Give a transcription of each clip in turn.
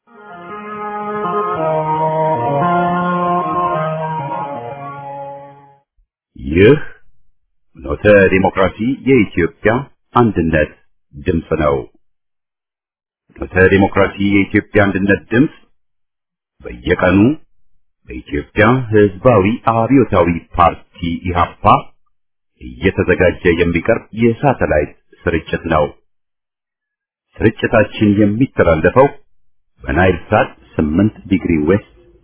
ይህ ኖተ ዲሞክራሲ የኢትዮጵያ አንድነት ድምፅ ነው። ኖተ ዲሞክራሲ የኢትዮጵያ አንድነት ድምፅ በየቀኑ በኢትዮጵያ ሕዝባዊ አብዮታዊ ፓርቲ ኢህአፓ እየተዘጋጀ የሚቀርብ የሳተላይት ስርጭት ነው። ስርጭታችን የሚተላለፈው በናይል ሳት 8 ዲግሪ ዌስት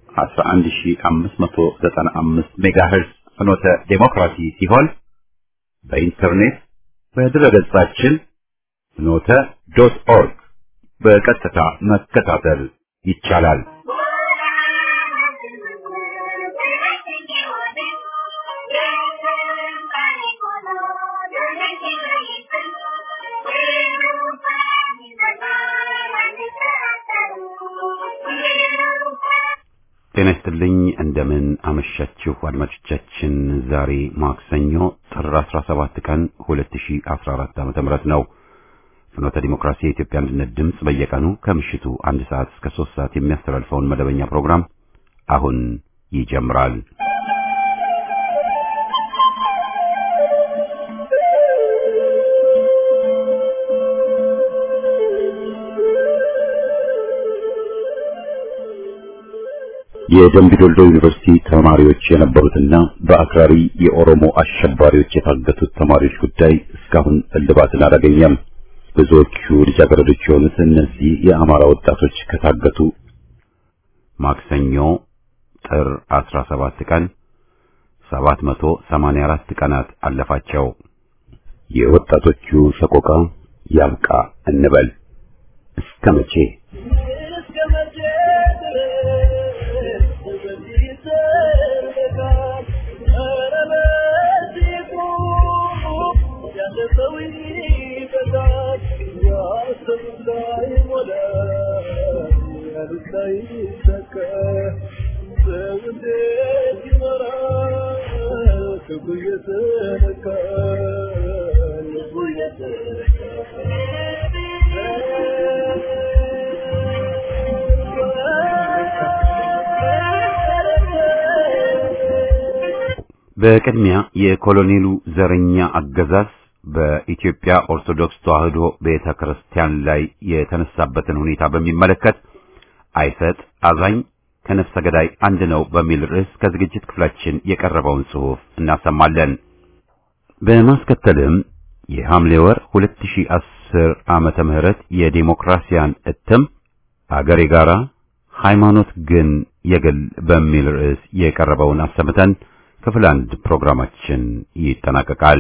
11595 ሜጋሄርዝ ፍኖተ ዴሞክራሲ ሲሆን በኢንተርኔት በድረገጻችን ፍኖተ ዶት ኦርግ በቀጥታ መከታተል ይቻላል። ጤና ይስጥልኝ። እንደምን አመሻችሁ አድማጮቻችን። ዛሬ ማክሰኞ ጥር 17 ቀን 2014 ዓ.ም ነው። ፍኖተ ዲሞክራሲ የኢትዮጵያ አንድነት ድምፅ በየቀኑ ከምሽቱ አንድ ሰዓት እስከ 3 ሰዓት የሚያስተላልፈውን መደበኛ ፕሮግራም አሁን ይጀምራል። የደምቢዶልዶ ዩኒቨርሲቲ ተማሪዎች የነበሩትና በአክራሪ የኦሮሞ አሸባሪዎች የታገቱት ተማሪዎች ጉዳይ እስካሁን እልባትን አላገኘም። ብዙዎቹ ልጃገረዶች የሆኑት እነዚህ የአማራ ወጣቶች ከታገቱ ማክሰኞ ጥር 17 ቀን 784 ቀናት አለፋቸው። የወጣቶቹ ሰቆቃ ያብቃ እንበል እስከ መቼ? በቅድሚያ የኮሎኔሉ ዘረኛ አገዛዝ በኢትዮጵያ ኦርቶዶክስ ተዋሕዶ ቤተ ክርስቲያን ላይ የተነሳበትን ሁኔታ በሚመለከት አይሰጥ አዛኝ ከነፍሰ ገዳይ አንድ ነው በሚል ርዕስ ከዝግጅት ክፍላችን የቀረበውን ጽሑፍ እናሰማለን። በማስከተልም የሐምሌ ወር 2010 ዓመተ ምህረት የዴሞክራሲያን እትም አገር የጋራ ሃይማኖት ግን የግል በሚል ርዕስ የቀረበውን አሰምተን ክፍል አንድ ፕሮግራማችን ይጠናቀቃል።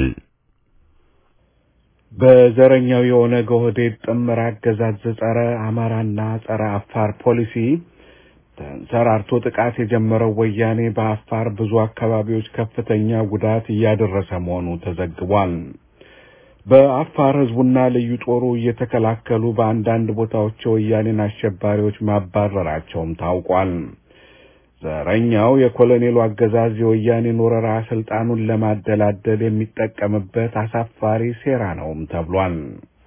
በዘረኛው የኦነግ ኦህዴድ ጥምር አገዛዝ ጸረ አማራና ጸረ አፋር ፖሊሲ ተንሰራርቶ ጥቃት የጀመረው ወያኔ በአፋር ብዙ አካባቢዎች ከፍተኛ ጉዳት እያደረሰ መሆኑ ተዘግቧል። በአፋር ሕዝቡና ልዩ ጦሩ እየተከላከሉ በአንዳንድ ቦታዎች የወያኔን አሸባሪዎች ማባረራቸውም ታውቋል። ዘረኛው የኮሎኔሉ አገዛዝ የወያኔን ወረራ ስልጣኑን ለማደላደል የሚጠቀምበት አሳፋሪ ሴራ ነውም ተብሏል።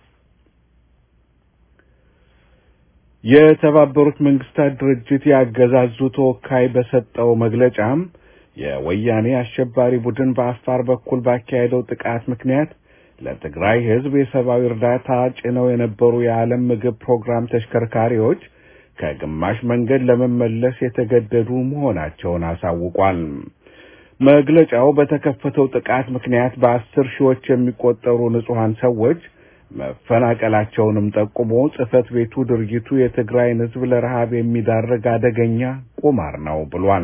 የተባበሩት መንግስታት ድርጅት የአገዛዙ ተወካይ በሰጠው መግለጫም የወያኔ አሸባሪ ቡድን በአፋር በኩል ባካሄደው ጥቃት ምክንያት ለትግራይ ሕዝብ የሰብአዊ እርዳታ ጭነው የነበሩ የዓለም ምግብ ፕሮግራም ተሽከርካሪዎች ከግማሽ መንገድ ለመመለስ የተገደዱ መሆናቸውን አሳውቋል። መግለጫው በተከፈተው ጥቃት ምክንያት በአስር ሺዎች የሚቆጠሩ ንጹሐን ሰዎች መፈናቀላቸውንም ጠቁሞ ጽሕፈት ቤቱ ድርጊቱ የትግራይን ሕዝብ ለረሃብ የሚዳርግ አደገኛ ቁማር ነው ብሏል።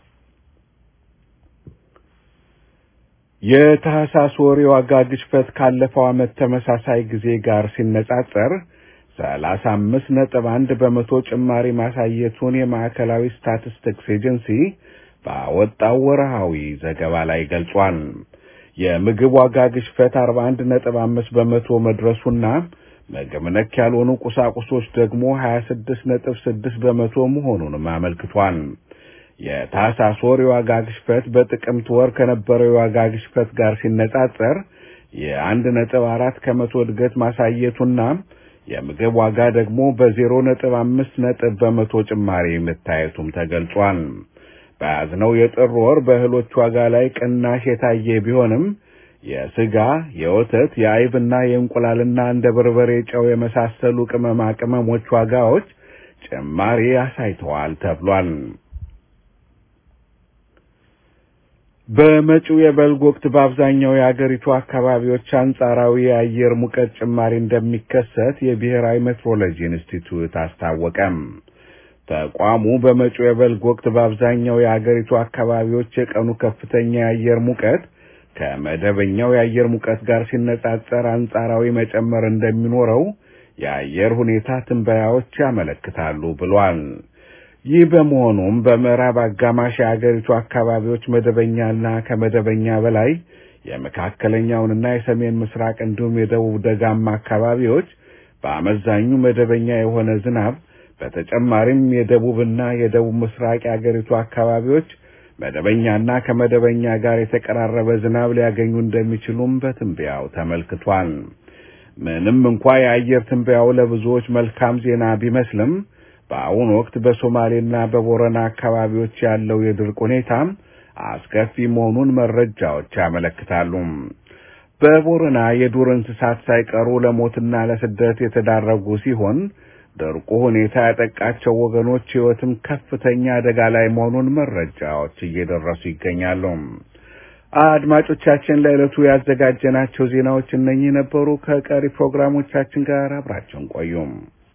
የታህሳስ ወር የዋጋ ግሽበት ካለፈው ዓመት ተመሳሳይ ጊዜ ጋር ሲነጻጸር ሰላሳ አምስት ነጥብ አንድ በመቶ ጭማሪ ማሳየቱን የማዕከላዊ ስታቲስቲክስ ኤጀንሲ ባወጣው ወርሃዊ ዘገባ ላይ ገልጿል። የምግብ ዋጋ ግሽበት አርባ አንድ ነጥብ አምስት በመቶ መድረሱና ምግብ ነክ ያልሆኑ ቁሳቁሶች ደግሞ ሀያ ስድስት ነጥብ ስድስት በመቶ መሆኑንም አመልክቷል። የታህሳስ ወር የዋጋ ግሽበት በጥቅምት ወር ከነበረው የዋጋ ግሽበት ጋር ሲነጻጸር የአንድ ነጥብ አራት ከመቶ እድገት ማሳየቱና የምግብ ዋጋ ደግሞ በዜሮ ነጥብ አምስት ነጥብ በመቶ ጭማሪ መታየቱም ተገልጿል። በያዝነው የጥር ወር በእህሎች ዋጋ ላይ ቅናሽ የታየ ቢሆንም የስጋ፣ የወተት፣ የአይብና የእንቁላልና እንደ በርበሬ፣ ጨው የመሳሰሉ ቅመማ ቅመሞች ዋጋዎች ጭማሪ አሳይተዋል ተብሏል። በመጪው የበልግ ወቅት በአብዛኛው የአገሪቱ አካባቢዎች አንጻራዊ የአየር ሙቀት ጭማሪ እንደሚከሰት የብሔራዊ ሜትሮሎጂ ኢንስቲትዩት አስታወቀም። ተቋሙ በመጪው የበልግ ወቅት በአብዛኛው የአገሪቱ አካባቢዎች የቀኑ ከፍተኛ የአየር ሙቀት ከመደበኛው የአየር ሙቀት ጋር ሲነጻጸር አንጻራዊ መጨመር እንደሚኖረው የአየር ሁኔታ ትንበያዎች ያመለክታሉ ብሏል። ይህ በመሆኑም በምዕራብ አጋማሽ የአገሪቱ አካባቢዎች መደበኛና ከመደበኛ በላይ የመካከለኛውንና የሰሜን ምስራቅ እንዲሁም የደቡብ ደጋማ አካባቢዎች በአመዛኙ መደበኛ የሆነ ዝናብ በተጨማሪም የደቡብና የደቡብ ምስራቅ የአገሪቱ አካባቢዎች መደበኛና ከመደበኛ ጋር የተቀራረበ ዝናብ ሊያገኙ እንደሚችሉም በትንበያው ተመልክቷል። ምንም እንኳ የአየር ትንበያው ለብዙዎች መልካም ዜና ቢመስልም በአሁኑ ወቅት በሶማሌና በቦረና አካባቢዎች ያለው የድርቅ ሁኔታ አስከፊ መሆኑን መረጃዎች ያመለክታሉ። በቦረና የዱር እንስሳት ሳይቀሩ ለሞትና ለስደት የተዳረጉ ሲሆን ድርቁ ሁኔታ ያጠቃቸው ወገኖች ሕይወትም ከፍተኛ አደጋ ላይ መሆኑን መረጃዎች እየደረሱ ይገኛሉ። አድማጮቻችን፣ ለዕለቱ ያዘጋጀናቸው ዜናዎች እነኚህ ነበሩ። ከቀሪ ፕሮግራሞቻችን ጋር አብራቸውን ቆዩም።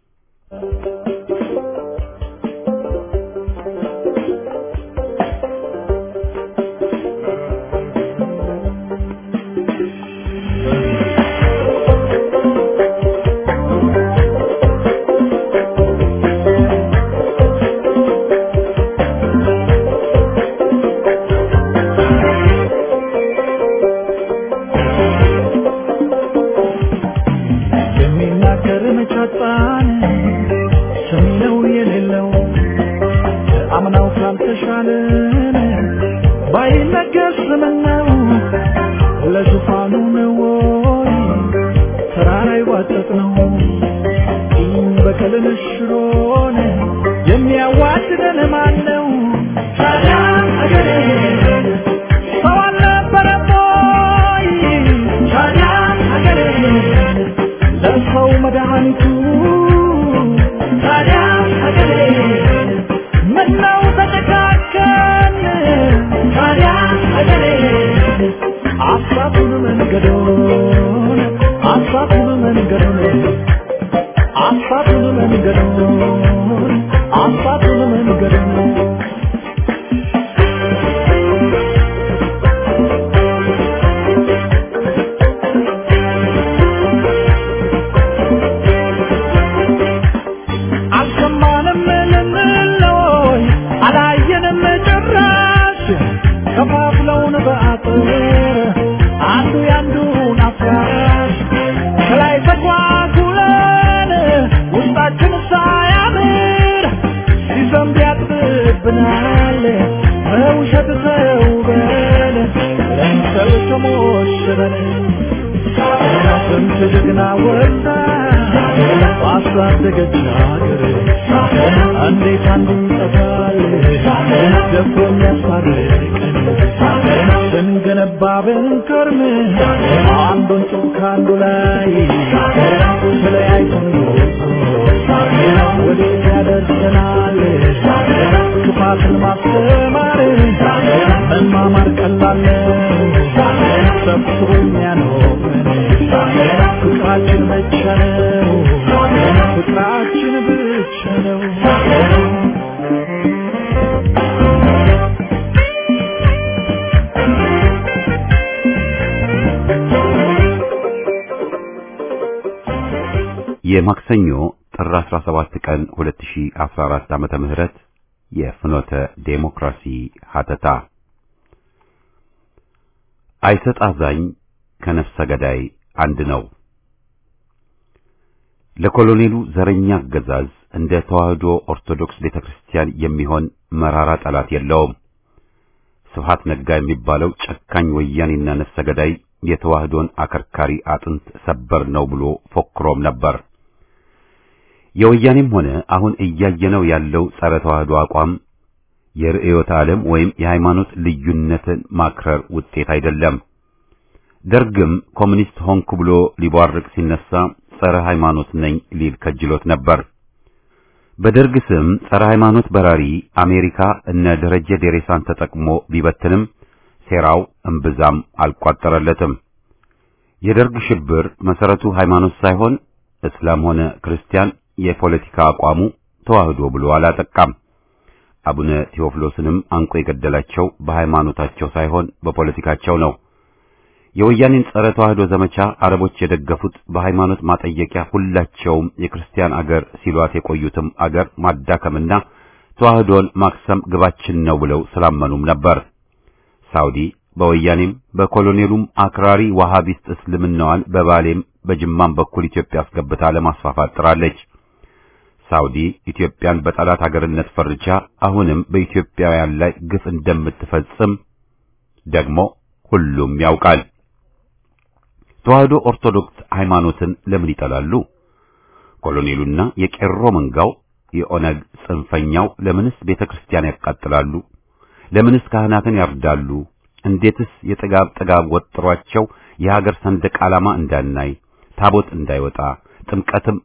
የማክሰኞ ጥር 17 ቀን 2014 ዓመተ ምህረት የፍኖተ ዴሞክራሲ ሀተታ አይሰጥ አዛኝ ከነፍሰ ገዳይ አንድ ነው። ለኮሎኔሉ ዘረኛ አገዛዝ እንደ ተዋህዶ ኦርቶዶክስ ቤተክርስቲያን የሚሆን መራራ ጠላት የለውም። ስብሐት ነጋ የሚባለው ጨካኝ ወያኔና ነፍሰ ገዳይ የተዋህዶን አከርካሪ አጥንት ሰበር ነው ብሎ ፎክሮም ነበር። የወያኔም ሆነ አሁን እያየነው ያለው ጸረ ተዋህዶ አቋም የርዕዮተ ዓለም ወይም የሃይማኖት ልዩነትን ማክረር ውጤት አይደለም። ደርግም ኮሚኒስት ሆንኩ ብሎ ሊቧርቅ ሲነሳ ጸረ ሃይማኖት ነኝ ሊል ከጅሎት ነበር። በደርግ ስም ጸረ ሃይማኖት በራሪ አሜሪካ እነ ደረጀ ዴሬሳን ተጠቅሞ ቢበትንም ሴራው እምብዛም አልቋጠረለትም። የደርግ ሽብር መሰረቱ ሃይማኖት ሳይሆን እስላም ሆነ ክርስቲያን የፖለቲካ አቋሙ ተዋህዶ ብሎ አላጠቃም። አቡነ ቴዎፍሎስንም አንቆ የገደላቸው በሃይማኖታቸው ሳይሆን በፖለቲካቸው ነው። የወያኔን ጸረ ተዋህዶ ዘመቻ አረቦች የደገፉት በሃይማኖት ማጠየቂያ ሁላቸውም የክርስቲያን አገር ሲሏት የቆዩትም አገር ማዳከምና ተዋህዶን ማክሰም ግባችን ነው ብለው ስላመኑም ነበር። ሳውዲ በወያኔም በኮሎኔሉም አክራሪ ዋሃቢስት እስልምናዋን በባሌም በጅማም በኩል ኢትዮጵያ አስገብታ ለማስፋፋት ጥራለች። ሳውዲ ኢትዮጵያን በጠላት አገርነት ፈርጃ አሁንም በኢትዮጵያውያን ላይ ግፍ እንደምትፈጽም ደግሞ ሁሉም ያውቃል። ተዋህዶ ኦርቶዶክስ ሃይማኖትን ለምን ይጠላሉ? ኮሎኔሉና የቄሮ መንጋው የኦነግ ጽንፈኛው ለምንስ ቤተክርስቲያን ያቃጥላሉ? ለምንስ ካህናትን ያርዳሉ? እንዴትስ የጥጋብ ጥጋብ ወጥሯቸው የሀገር ሰንደቅ ዓላማ እንዳናይ ታቦት እንዳይወጣ ጥምቀትም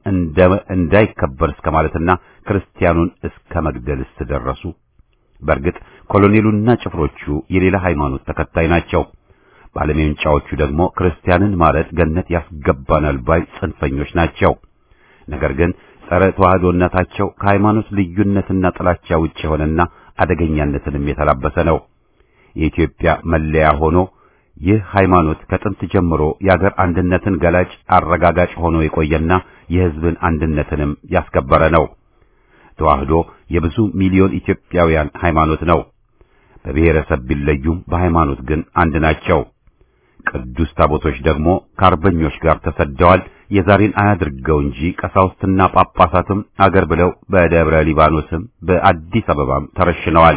እንዳይከበር እስከ ማለትና ክርስቲያኑን እስከ መግደልስ ደረሱ። በእርግጥ ኮሎኔሉና ጭፍሮቹ የሌላ ሃይማኖት ተከታይ ናቸው። ባለሜንጫዎቹ ደግሞ ክርስቲያንን ማረድ ገነት ያስገባናል ባይ ጽንፈኞች ናቸው። ነገር ግን ጸረ ተዋህዶነታቸው ከሃይማኖት ልዩነትና ጥላቻ ውጭ የሆነና አደገኛነትንም የተላበሰ ነው። የኢትዮጵያ መለያ ሆኖ ይህ ሃይማኖት ከጥንት ጀምሮ የአገር አንድነትን ገላጭ አረጋጋጭ ሆኖ የቆየና የሕዝብን አንድነትንም ያስከበረ ነው። ተዋህዶ የብዙ ሚሊዮን ኢትዮጵያውያን ሃይማኖት ነው። በብሔረሰብ ቢለዩም በሃይማኖት ግን አንድ ናቸው። ቅዱስ ታቦቶች ደግሞ ከአርበኞች ጋር ተሰደዋል። የዛሬን አያድርገው እንጂ ቀሳውስትና ጳጳሳትም አገር ብለው በደብረ ሊባኖስም በአዲስ አበባም ተረሽነዋል።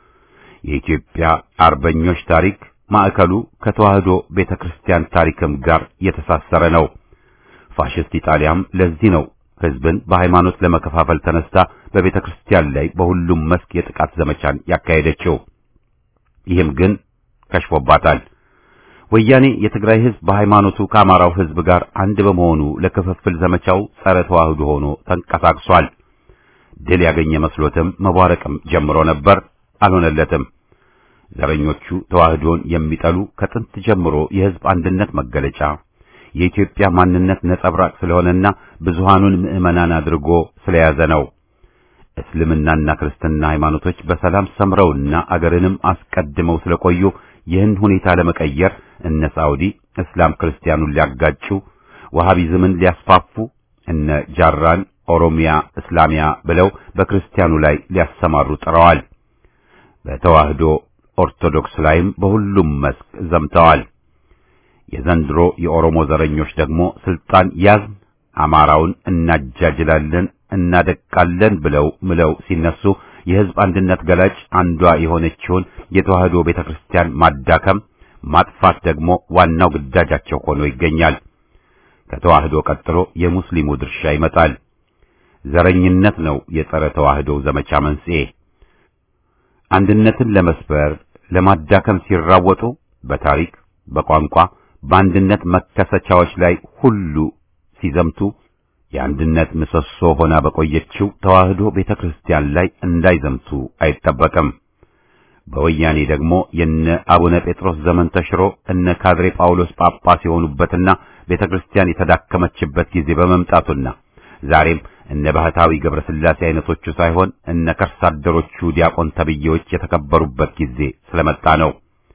የኢትዮጵያ አርበኞች ታሪክ ማዕከሉ ከተዋህዶ ቤተክርስቲያን ታሪክም ጋር የተሳሰረ ነው። ፋሽስት ኢጣሊያም ለዚህ ነው ሕዝብን በሃይማኖት ለመከፋፈል ተነስታ በቤተክርስቲያን ላይ በሁሉም መስክ የጥቃት ዘመቻን ያካሄደችው። ይህም ግን ከሽፎባታል። ወያኔ የትግራይ ሕዝብ በሃይማኖቱ ከአማራው ሕዝብ ጋር አንድ በመሆኑ ለክፍፍል ዘመቻው ጸረ ተዋህዶ ሆኖ ተንቀሳቅሷል። ድል ያገኘ መስሎትም መቧረቅም ጀምሮ ነበር፣ አልሆነለትም። ዘረኞቹ ተዋህዶን የሚጠሉ ከጥንት ጀምሮ የሕዝብ አንድነት መገለጫ የኢትዮጵያ ማንነት ነጸብራቅ ስለሆነና ብዙሃኑን ምዕመናን አድርጎ ስለያዘ ነው። እስልምናና ክርስትና ሃይማኖቶች በሰላም ሰምረውና አገርንም አስቀድመው ስለቆዩ ይህን ሁኔታ ለመቀየር እነ ሳዑዲ እስላም ክርስቲያኑን ሊያጋጩ፣ ወሃቢዝምን ሊያስፋፉ፣ እነ ጃራን ኦሮሚያ እስላሚያ ብለው በክርስቲያኑ ላይ ሊያሰማሩ ጥረዋል። በተዋህዶ ኦርቶዶክስ ላይም በሁሉም መስክ ዘምተዋል። የዘንድሮ የኦሮሞ ዘረኞች ደግሞ ስልጣን ያዝን፣ አማራውን እናጃጅላለን፣ እናደቃለን ብለው ምለው ሲነሱ የሕዝብ አንድነት ገላጭ አንዷ የሆነችውን የተዋህዶ ቤተክርስቲያን ማዳከም፣ ማጥፋት ደግሞ ዋናው ግዳጃቸው ሆኖ ይገኛል። ከተዋህዶ ቀጥሎ የሙስሊሙ ድርሻ ይመጣል። ዘረኝነት ነው የጸረ ተዋህዶ ዘመቻ መንስኤ። አንድነትን ለመስበር ለማዳከም ሲራወጡ በታሪክ በቋንቋ በአንድነት መከሰቻዎች ላይ ሁሉ ሲዘምቱ የአንድነት ምሰሶ ሆና በቆየችው ተዋህዶ ቤተክርስቲያን ላይ እንዳይዘምቱ አይጠበቅም። በወያኔ ደግሞ የነ አቡነ ጴጥሮስ ዘመን ተሽሮ እነ ካድሬ ጳውሎስ ጳጳስ የሆኑበትና ቤተክርስቲያን የተዳከመችበት ጊዜ በመምጣቱና ዛሬም እነ ባህታዊ ገብረስላሴ አይነቶቹ ሳይሆን እነ ከርሳ አደሮቹ ዲያቆን ተብዬዎች የተከበሩበት ጊዜ ስለመጣ ነው።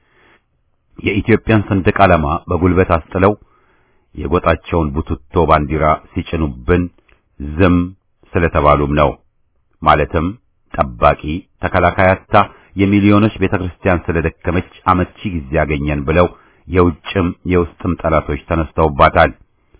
የኢትዮጵያን ሰንደቅ ዓላማ በጉልበት አስጥለው የጎጣቸውን ቡትቶ ባንዲራ ሲጭኑብን ዝም ስለተባሉም ነው። ማለትም ጠባቂ ተከላካያታ የሚሊዮኖች ቤተክርስቲያን ስለደከመች አመቺ ጊዜ ያገኘን ብለው የውጭም የውስጥም ጠላቶች ተነስተውባታል።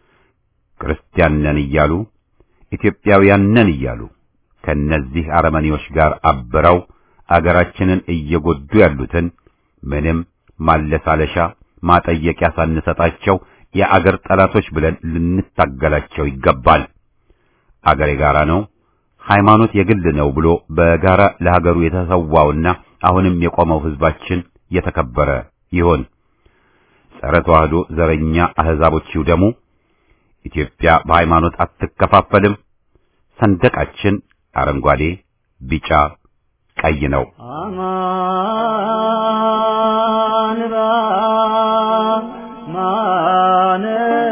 ክርስቲያን ነን እያሉ ኢትዮጵያውያን ነን እያሉ ከነዚህ አረመኔዎች ጋር አብረው አገራችንን እየጎዱ ያሉትን ምንም ማለሳለሻ ማጠየቂያ ሳንሰጣቸው የአገር ጠላቶች ብለን ልንታገላቸው ይገባል። አገር የጋራ ነው፣ ሃይማኖት የግል ነው ብሎ በጋራ ለሀገሩ የተሰዋውና አሁንም የቆመው ህዝባችን የተከበረ ይሆን። ጸረ ተዋህዶ ዘረኛ አህዛቦች ይውደሙ። ኢትዮጵያ በሃይማኖት አትከፋፈልም። ሰንደቃችን አረንጓዴ፣ ቢጫ፣ ቀይ ነው። አማን በአማን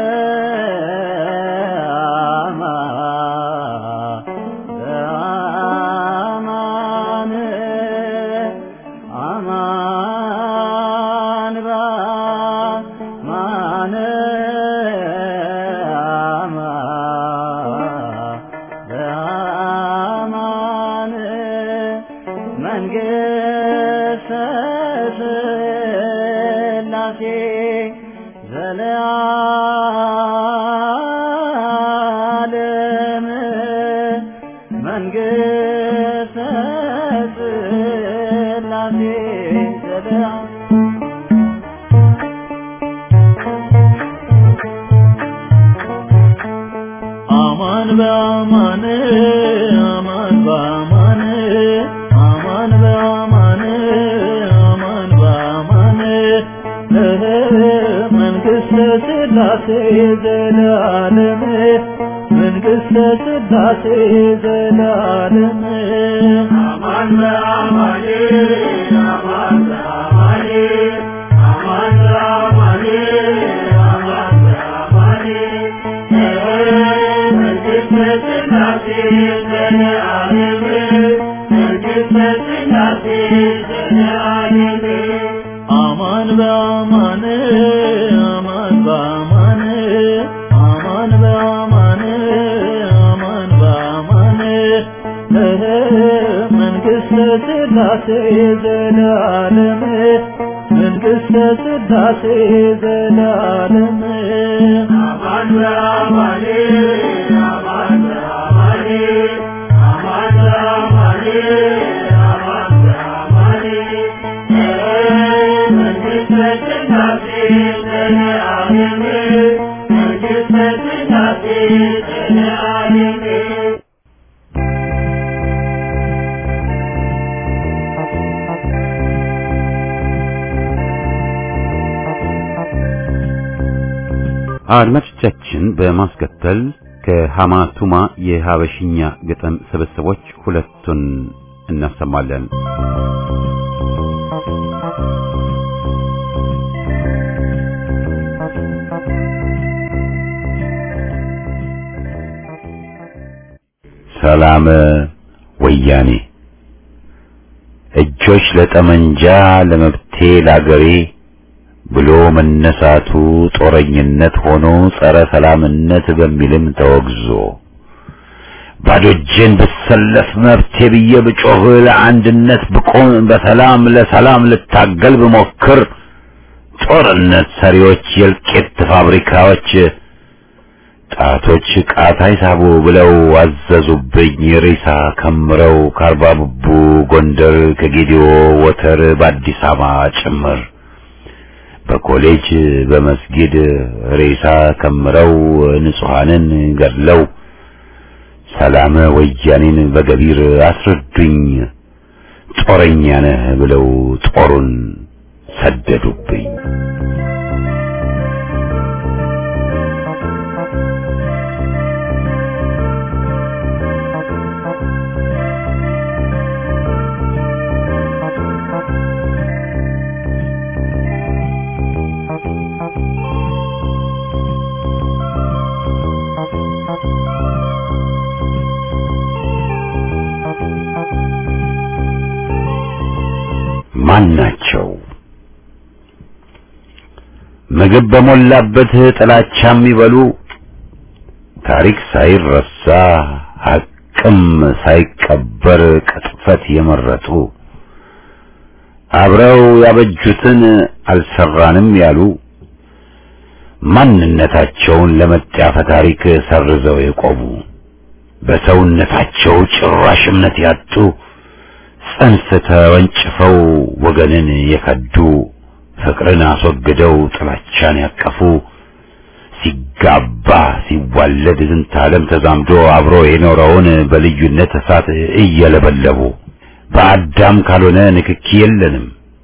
በአማን አማን በአማን በአማን መንግሥተ ሥላሴ ዘለዓለም መንግሥተ ሥላሴ ዘለዓለም አማን በአማን አማን በአማን አማን በአማን አማን በአማን እህ መንግሥተ ሥላሴ ዘላለም መንግሥተ ሥላሴ ዘላለም አማን በአማን አማን በአማን አማን በአማን አማን በአማን አማን በአማን አማን በአማን አማን በአማን አማን በአማን እህ መንግሥተ ሥላሴ ዘላለም መንግሥተ ሥላሴ ዘላለም አማን በአማን አማን በአማን አማን በአማን አማን በአማን መንግሥተ ሥላሴ ዘላለም መንግሥተ ሥላሴ ዘላለም አድማጮቻችን በማስከተል ከሐማቱማ የሐበሽኛ ግጥም ስብስቦች ሁለቱን እናሰማለን። ሰላም ወያኔ እጆች ለጠመንጃ ለመብቴ ላገሬ ብሎ መነሳቱ ጦረኝነት ሆኖ ጸረ ሰላምነት በሚልም ተወግዞ ባዶ እጄን ብሰለፍ መብቴ ብዬ ብጮህ ለአንድነት ብቆም በሰላም ለሰላም ልታገል ብሞክር ጦርነት ሰሪዎች የእልቂት ፋብሪካዎች ጣቶች ቃታ ይሳቡ ብለው አዘዙብኝ ሬሳ ከምረው ከአርባ ቡቡ ጎንደር ከጌዲዮ ወተር በአዲስ አበባ ጭምር በኮሌጅ በመስጊድ ሬሳ ከምረው ንጹሐንን ገድለው ሰላም ወያኔን በገቢር አስረዱኝ ጦረኛ ነህ ብለው ጦሩን ሰደዱብኝ። ማን ናቸው? ምግብ በሞላበት ጥላቻ የሚበሉ ታሪክ ሳይረሳ ሐቅም ሳይቀበር ቅጥፈት የመረጡ አብረው ያበጁትን አልሰራንም ያሉ ማንነታቸውን ለመጣፈ ታሪክ ሰርዘው የቆሙ በሰውነታቸው ጭራሽ እምነት ያጡ ጽንፍ ተወንጭፈው ወገንን የከዱ ፍቅርን አስወግደው ጥላቻን ያቀፉ ሲጋባ ሲዋለድ ዝንተ ዓለም ተዛምዶ አብሮ የኖረውን በልዩነት እሳት እየለበለቡ በአዳም ካልሆነ ንክኪ የለንም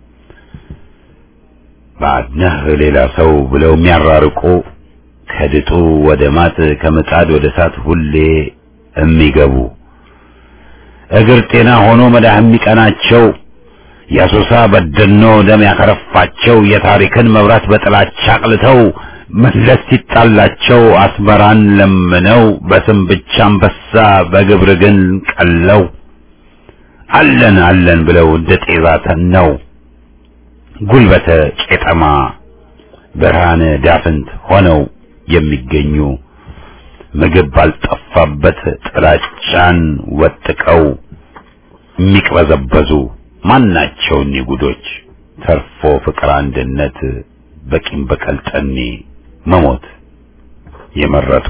ባድነህ ሌላ ሰው ብለው የሚያራርቁ ከድጡ ወደ ማጥ ከምጣድ ወደ እሳት ሁሌ የሚገቡ እግር ጤና ሆኖ መዳህ የሚቀናቸው የአሶሳ በደኖ ደም ያከረፋቸው የታሪክን መብራት በጥላቻ አቅልተው መለስ ሲጣላቸው አስመራን ለምነው በስም ብቻ አንበሳ በግብር ግን ቀለው አለን አለን ብለው እንደ ጤዛ ተነው ጉልበተ ቄጠማ ብርሃነ ዳፍንት ሆነው የሚገኙ ምግብ ባልጠፋበት ጥላቻን ወጥቀው የሚቅበዘበዙ ማናቸው እኒህ ጉዶች ተርፎ ፍቅር አንድነት በቂም በቀል ጠኔ መሞት የመረጡ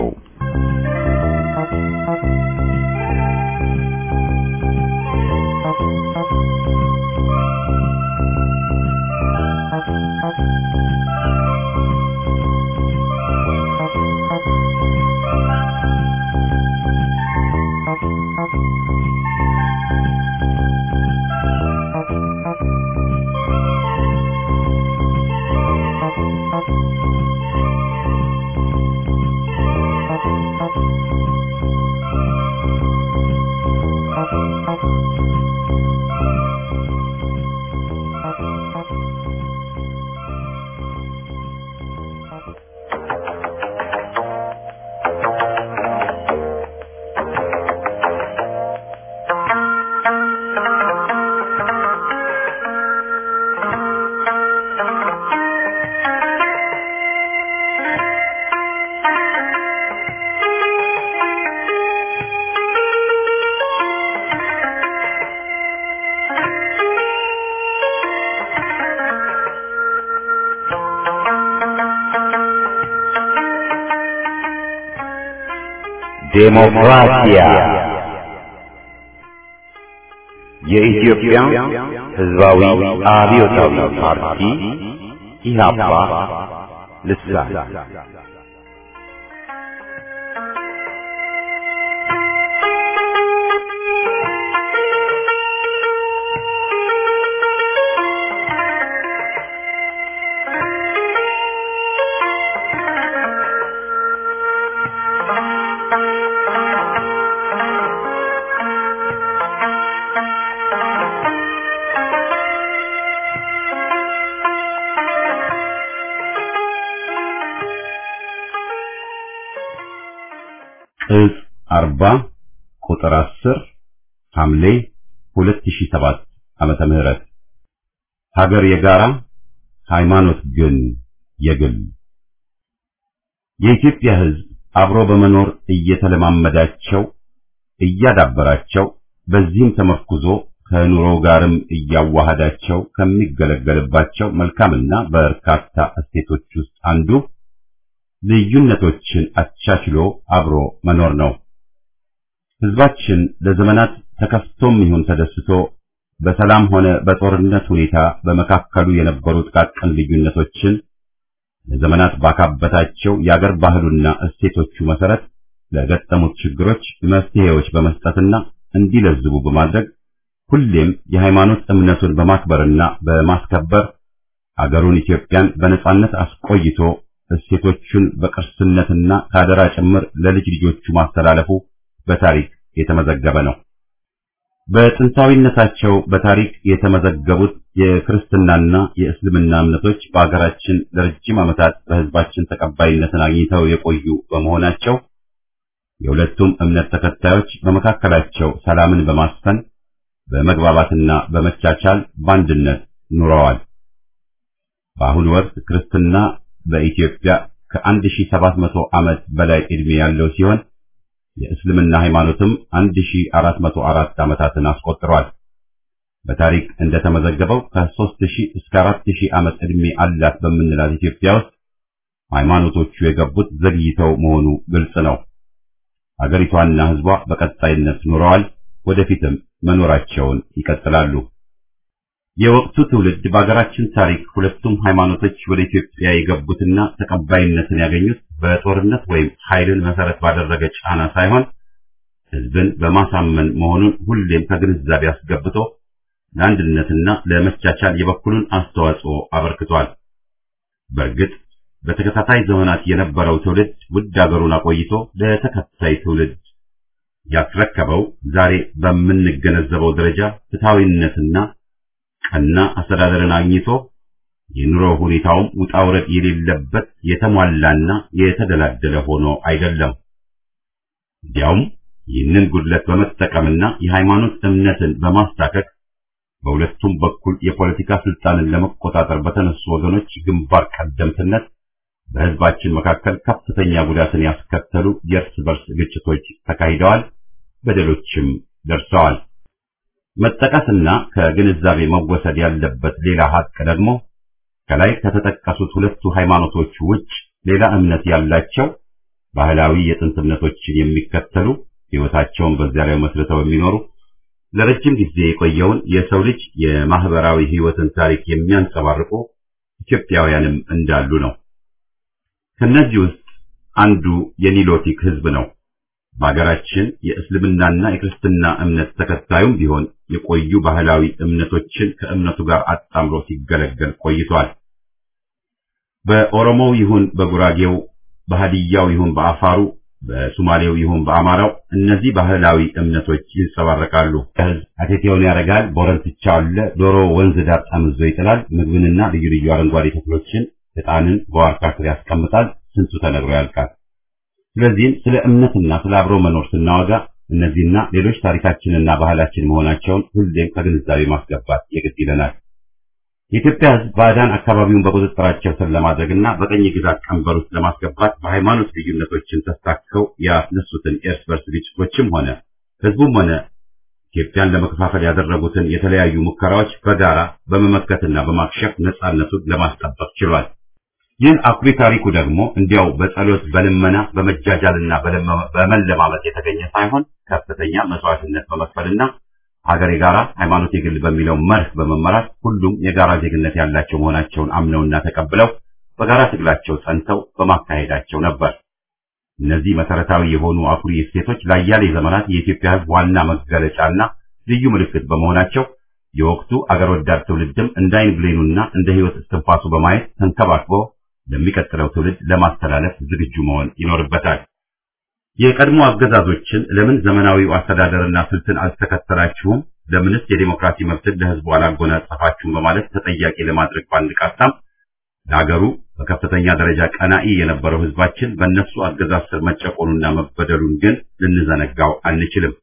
ዴሞክራሲያ የኢትዮጵያ ሕዝባዊ አብዮታዊ ፓርቲ ኢህአፓ ልሳን እጽ አርባ ቁጥር አስር ሐምሌ ሁለት ሺህ ሰባት ዓመተ ምህረት ሀገር የጋራ ሃይማኖት ግን የግል የኢትዮጵያ ሕዝብ አብሮ በመኖር እየተለማመዳቸው እያዳበራቸው በዚህም ተመርኩዞ ከኑሮ ጋርም እያዋሃዳቸው ከሚገለገልባቸው መልካምና በርካታ እሴቶች ውስጥ አንዱ ልዩነቶችን አቻችሎ አብሮ መኖር ነው። ሕዝባችን ለዘመናት ተከፍቶም ይሁን ተደስቶ በሰላም ሆነ በጦርነት ሁኔታ በመካከሉ የነበሩ ጥቃቅን ልዩነቶችን ለዘመናት ባካበታቸው የአገር ባህሉና እሴቶቹ መሰረት ለገጠሙት ችግሮች መፍትሄዎች በመስጠትና እንዲለዝቡ በማድረግ ሁሌም የሃይማኖት እምነቱን በማክበርና በማስከበር አገሩን ኢትዮጵያን በነጻነት አስቆይቶ እሴቶቹን በቅርስነትና ከአደራ ጭምር ለልጅ ልጆቹ ማስተላለፉ በታሪክ የተመዘገበ ነው። በጥንታዊነታቸው በታሪክ የተመዘገቡት የክርስትናና የእስልምና እምነቶች በአገራችን ለረጅም ዓመታት በሕዝባችን ተቀባይነትን አግኝተው የቆዩ በመሆናቸው የሁለቱም እምነት ተከታዮች በመካከላቸው ሰላምን በማስፈን በመግባባትና በመቻቻል በአንድነት ኑረዋል። በአሁኑ ወቅት ክርስትና በኢትዮጵያ ከ1700 ዓመት በላይ ዕድሜ ያለው ሲሆን የእስልምና ሃይማኖትም 1404 ዓመታትን አስቆጥሯል። በታሪክ እንደተመዘገበው ከ3000 እስከ 4000 ዓመት ዕድሜ አላት በምንላት ኢትዮጵያ ውስጥ ሃይማኖቶቹ የገቡት ዘግይተው መሆኑ ግልጽ ነው። አገሪቷና ሕዝቧ በቀጣይነት ኑረዋል፣ ወደፊትም መኖራቸውን ይቀጥላሉ። የወቅቱ ትውልድ በአገራችን ታሪክ ሁለቱም ሃይማኖቶች ወደ ኢትዮጵያ የገቡትና ተቀባይነትን ያገኙት በጦርነት ወይም ኃይልን መሰረት ባደረገ ጫና ሳይሆን ህዝብን በማሳመን መሆኑን ሁሌም ከግንዛቤ አስገብቶ ለአንድነትና ለመቻቻል የበኩሉን አስተዋጽኦ አበርክቷል። በእርግጥ በተከታታይ ዘመናት የነበረው ትውልድ ውድ አገሩን አቆይቶ ለተከታይ ትውልድ ያስረከበው ዛሬ በምንገነዘበው ደረጃ ፍትሐዊነትና ቀና አስተዳደርን አግኝቶ የኑሮ ሁኔታውም ውጣ ውረድ የሌለበት የተሟላና የተደላደለ ሆኖ አይደለም። እንዲያውም ይህንን ጉድለት በመጠቀምና የሃይማኖት እምነትን በማስታከክ በሁለቱም በኩል የፖለቲካ ስልጣንን ለመቆጣጠር በተነሱ ወገኖች ግንባር ቀደምትነት በህዝባችን መካከል ከፍተኛ ጉዳትን ያስከተሉ የእርስ በርስ ግጭቶች ተካሂደዋል፣ በደሎችም ደርሰዋል። መጠቀስና ከግንዛቤ መወሰድ ያለበት ሌላ ሀቅ ደግሞ ከላይ ከተጠቀሱት ሁለቱ ሃይማኖቶች ውጭ ሌላ እምነት ያላቸው ባህላዊ የጥንት እምነቶችን የሚከተሉ ህይወታቸውን በዚያ ላይ መስርተው የሚኖሩ ለረጅም ጊዜ የቆየውን የሰው ልጅ የማህበራዊ ህይወትን ታሪክ የሚያንጸባርቁ ኢትዮጵያውያንም እንዳሉ ነው። ከነዚህ ውስጥ አንዱ የኒሎቲክ ህዝብ ነው። በሀገራችን የእስልምናና የክርስትና እምነት ተከታዩም ቢሆን የቆዩ ባህላዊ እምነቶችን ከእምነቱ ጋር አጣምሮ ሲገለገል ቆይቷል። በኦሮሞው ይሁን በጉራጌው፣ በሀዲያው ይሁን በአፋሩ፣ በሱማሌው ይሁን በአማራው እነዚህ ባህላዊ እምነቶች ይንጸባረቃሉ። ህዝብ አቴቴውን ያደርጋል፣ ቦረንትቻ አለ፣ ዶሮ ወንዝ ዳር ጠምዞ ይጥላል፣ ምግብንና ልዩ ልዩ አረንጓዴ ተክሎችን ዕጣንን በዋርካ ስር ያስቀምጣል። ስንቱ ተነግሮ ያልቃል። ስለዚህም ስለ እምነትና ስለ አብሮ መኖር ስናወጋ እነዚህና ሌሎች ታሪካችንና ባህላችን መሆናቸውን ሁሌም ከግንዛቤ ማስገባት የግድ ይለናል። የኢትዮጵያ ህዝብ ባዕዳን አካባቢውን በቁጥጥራቸው ስር ለማድረግና በቀኝ ግዛት ቀንበር ውስጥ ለማስገባት በሃይማኖት ልዩነቶችን ተስታከው ያስነሱትን የእርስ በርስ ግጭቶችም ሆነ ህዝቡም ሆነ ኢትዮጵያን ለመከፋፈል ያደረጉትን የተለያዩ ሙከራዎች በጋራ በመመከትና በማክሸፍ ነጻነቱን ለማስጠበቅ ችሏል። ይህ አኩሪ ታሪኩ ደግሞ እንዲያው በጸሎት በልመና በመጃጃልና በመለማመጥ የተገኘ ሳይሆን ከፍተኛ መስዋዕትነት በመክፈልና ሀገር የጋራ ሃይማኖት የግል በሚለው መርህ በመመራት ሁሉም የጋራ ዜግነት ያላቸው መሆናቸውን አምነውና ተቀብለው በጋራ ትግላቸው ጸንተው በማካሄዳቸው ነበር። እነዚህ መሰረታዊ የሆኑ አኩሪ እሴቶች ለአያሌ ዘመናት የኢትዮጵያ ህዝብ ዋና መገለጫና ልዩ ምልክት በመሆናቸው የወቅቱ አገር ወዳድ ትውልድም እንደ አይን ብሌኑና እንደ ህይወት እስትንፋሱ በማየት ተንከባክቦ ለሚቀጥለው ትውልድ ለማስተላለፍ ዝግጁ መሆን ይኖርበታል። የቀድሞ አገዛዞችን ለምን ዘመናዊው አስተዳደርና ስልትን አልተከተላችሁም? ለምንስ የዲሞክራሲ መብትን ለህዝቡ አላጎናጸፋችሁም? በማለት ተጠያቂ ለማድረግ በአንድ ቃታም ለሀገሩ በከፍተኛ ደረጃ ቀናኢ የነበረው ህዝባችን በእነሱ አገዛዝ ስር መጨቆኑና መበደሉን ግን ልንዘነጋው አንችልም።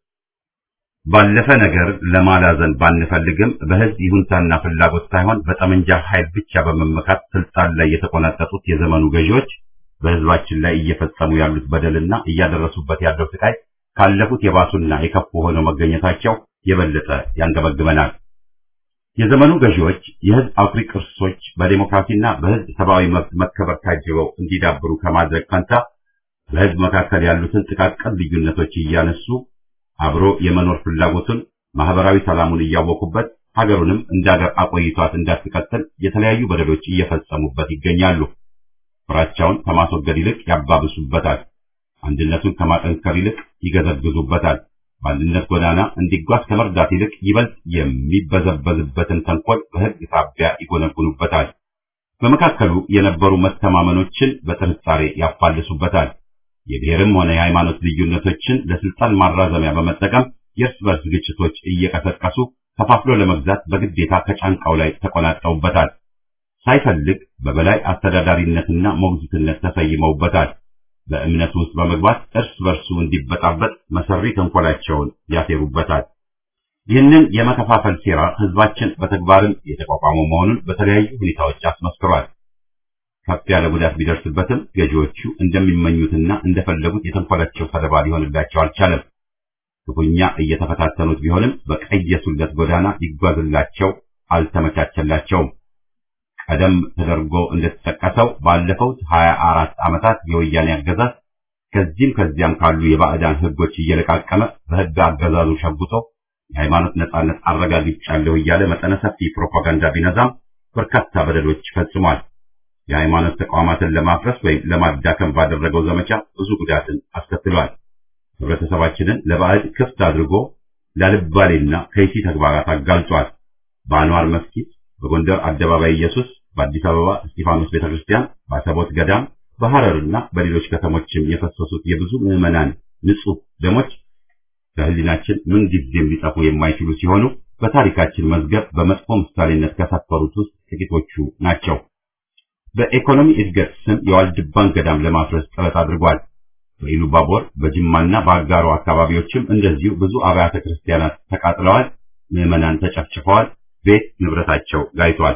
ባለፈ ነገር ለማላዘን ባንፈልግም በህዝብ ይሁንታና ፍላጎት ሳይሆን በጠመንጃ ኃይል ብቻ በመመካት ስልጣን ላይ የተቆናጠጡት የዘመኑ ገዢዎች በህዝባችን ላይ እየፈጸሙ ያሉት በደልና እያደረሱበት ያለው ስቃይ ካለፉት የባሱና የከፉ ሆነው መገኘታቸው የበለጠ ያንገበግበናል። የዘመኑ ገዢዎች የህዝብ አኩሪ ቅርሶች በዴሞክራሲና በህዝብ ሰብአዊ መብት መከበር ታጅበው እንዲዳብሩ ከማድረግ ፈንታ በህዝብ መካከል ያሉትን ጥቃቅን ልዩነቶች እያነሱ አብሮ የመኖር ፍላጎቱን ማህበራዊ ሰላሙን እያወቁበት ሀገሩንም እንደ ሀገር አቆይቷት እንዳትቀጥል የተለያዩ በደሎች እየፈጸሙበት ይገኛሉ። ፍራቻውን ከማስወገድ ይልቅ ያባብሱበታል። አንድነቱን ከማጠንከር ይልቅ ይገዘግዙበታል። በአንድነት ጎዳና እንዲጓዝ ከመርዳት ይልቅ ይበልጥ የሚበዘበዝበትን ተንኮል በህግ ሳቢያ ይጎነጉኑበታል። በመካከሉ የነበሩ መተማመኖችን በጥርጣሬ ያፋልሱበታል። የብሔርም ሆነ የሃይማኖት ልዩነቶችን ለስልጣን ማራዘሚያ በመጠቀም የእርስ በርስ ግጭቶች እየቀሰቀሱ ከፋፍሎ ለመግዛት በግዴታ ከጫንቃው ላይ ተቆናጠውበታል። ሳይፈልግ በበላይ አስተዳዳሪነትና ሞግዚትነት ተሰይመውበታል። በእምነቱ ውስጥ በመግባት እርስ በርሱ እንዲበጣበጥ መሰሪ ተንኮላቸውን ያሴሩበታል። ይህንን የመከፋፈል ሴራ ህዝባችን በተግባርም የተቋቋመው መሆኑን በተለያዩ ሁኔታዎች አስመስክሯል። ከፍ ያለ ጉዳት ቢደርስበትም ገዢዎቹ እንደሚመኙትና እንደፈለጉት የተንኮላቸው ሰለባ ሊሆንላቸው አልቻለም። ክፉኛ እየተፈታተኑት ቢሆንም በቀየሱለት ጎዳና ሊጓዝላቸው አልተመቻቸላቸውም። ቀደም ተደርጎ እንደተጠቀሰው ባለፈው ሀያ አራት ዓመታት የወያኔ አገዛዝ ከዚህም ከዚያም ካሉ የባዕዳን ህጎች እየለቃቀመ በህግ አገዛዙ ሸጉቶ የሃይማኖት ነጻነት አረጋግጫለሁ እያለ መጠነ ሰፊ ፕሮፓጋንዳ ቢነዛም በርካታ በደሎች ፈጽሟል። የሃይማኖት ተቋማትን ለማፍረስ ወይም ለማዳከም ባደረገው ዘመቻ ብዙ ጉዳትን አስከትሏል። ህብረተሰባችንን ለባዕድ ክፍት አድርጎ ላልባሌና ከይሲ ተግባራት አጋልጧል። በአንዋር መስጊድ፣ በጎንደር አደባባይ ኢየሱስ፣ በአዲስ አበባ እስጢፋኖስ ቤተክርስቲያን፣ በአሰቦት ገዳም፣ በሐረርና በሌሎች ከተሞችም የፈሰሱት የብዙ ምዕመናን ንጹህ ደሞች ከህሊናችን ምን ጊዜም ሊጠፉ የማይችሉ ሲሆኑ በታሪካችን መዝገብ በመጥፎ ምሳሌነት ከሰፈሩት ውስጥ ጥቂቶቹ ናቸው። በኢኮኖሚ እድገት ስም የዋልድባን ገዳም ለማፍረስ ጥረት አድርጓል። በኢሉባቦር በጅማና በአጋሮ አካባቢዎችም እንደዚሁ ብዙ አብያተ ክርስቲያናት ተቃጥለዋል። ምዕመናን ተጨፍጭፈዋል። ቤት ንብረታቸው ጋይቷል።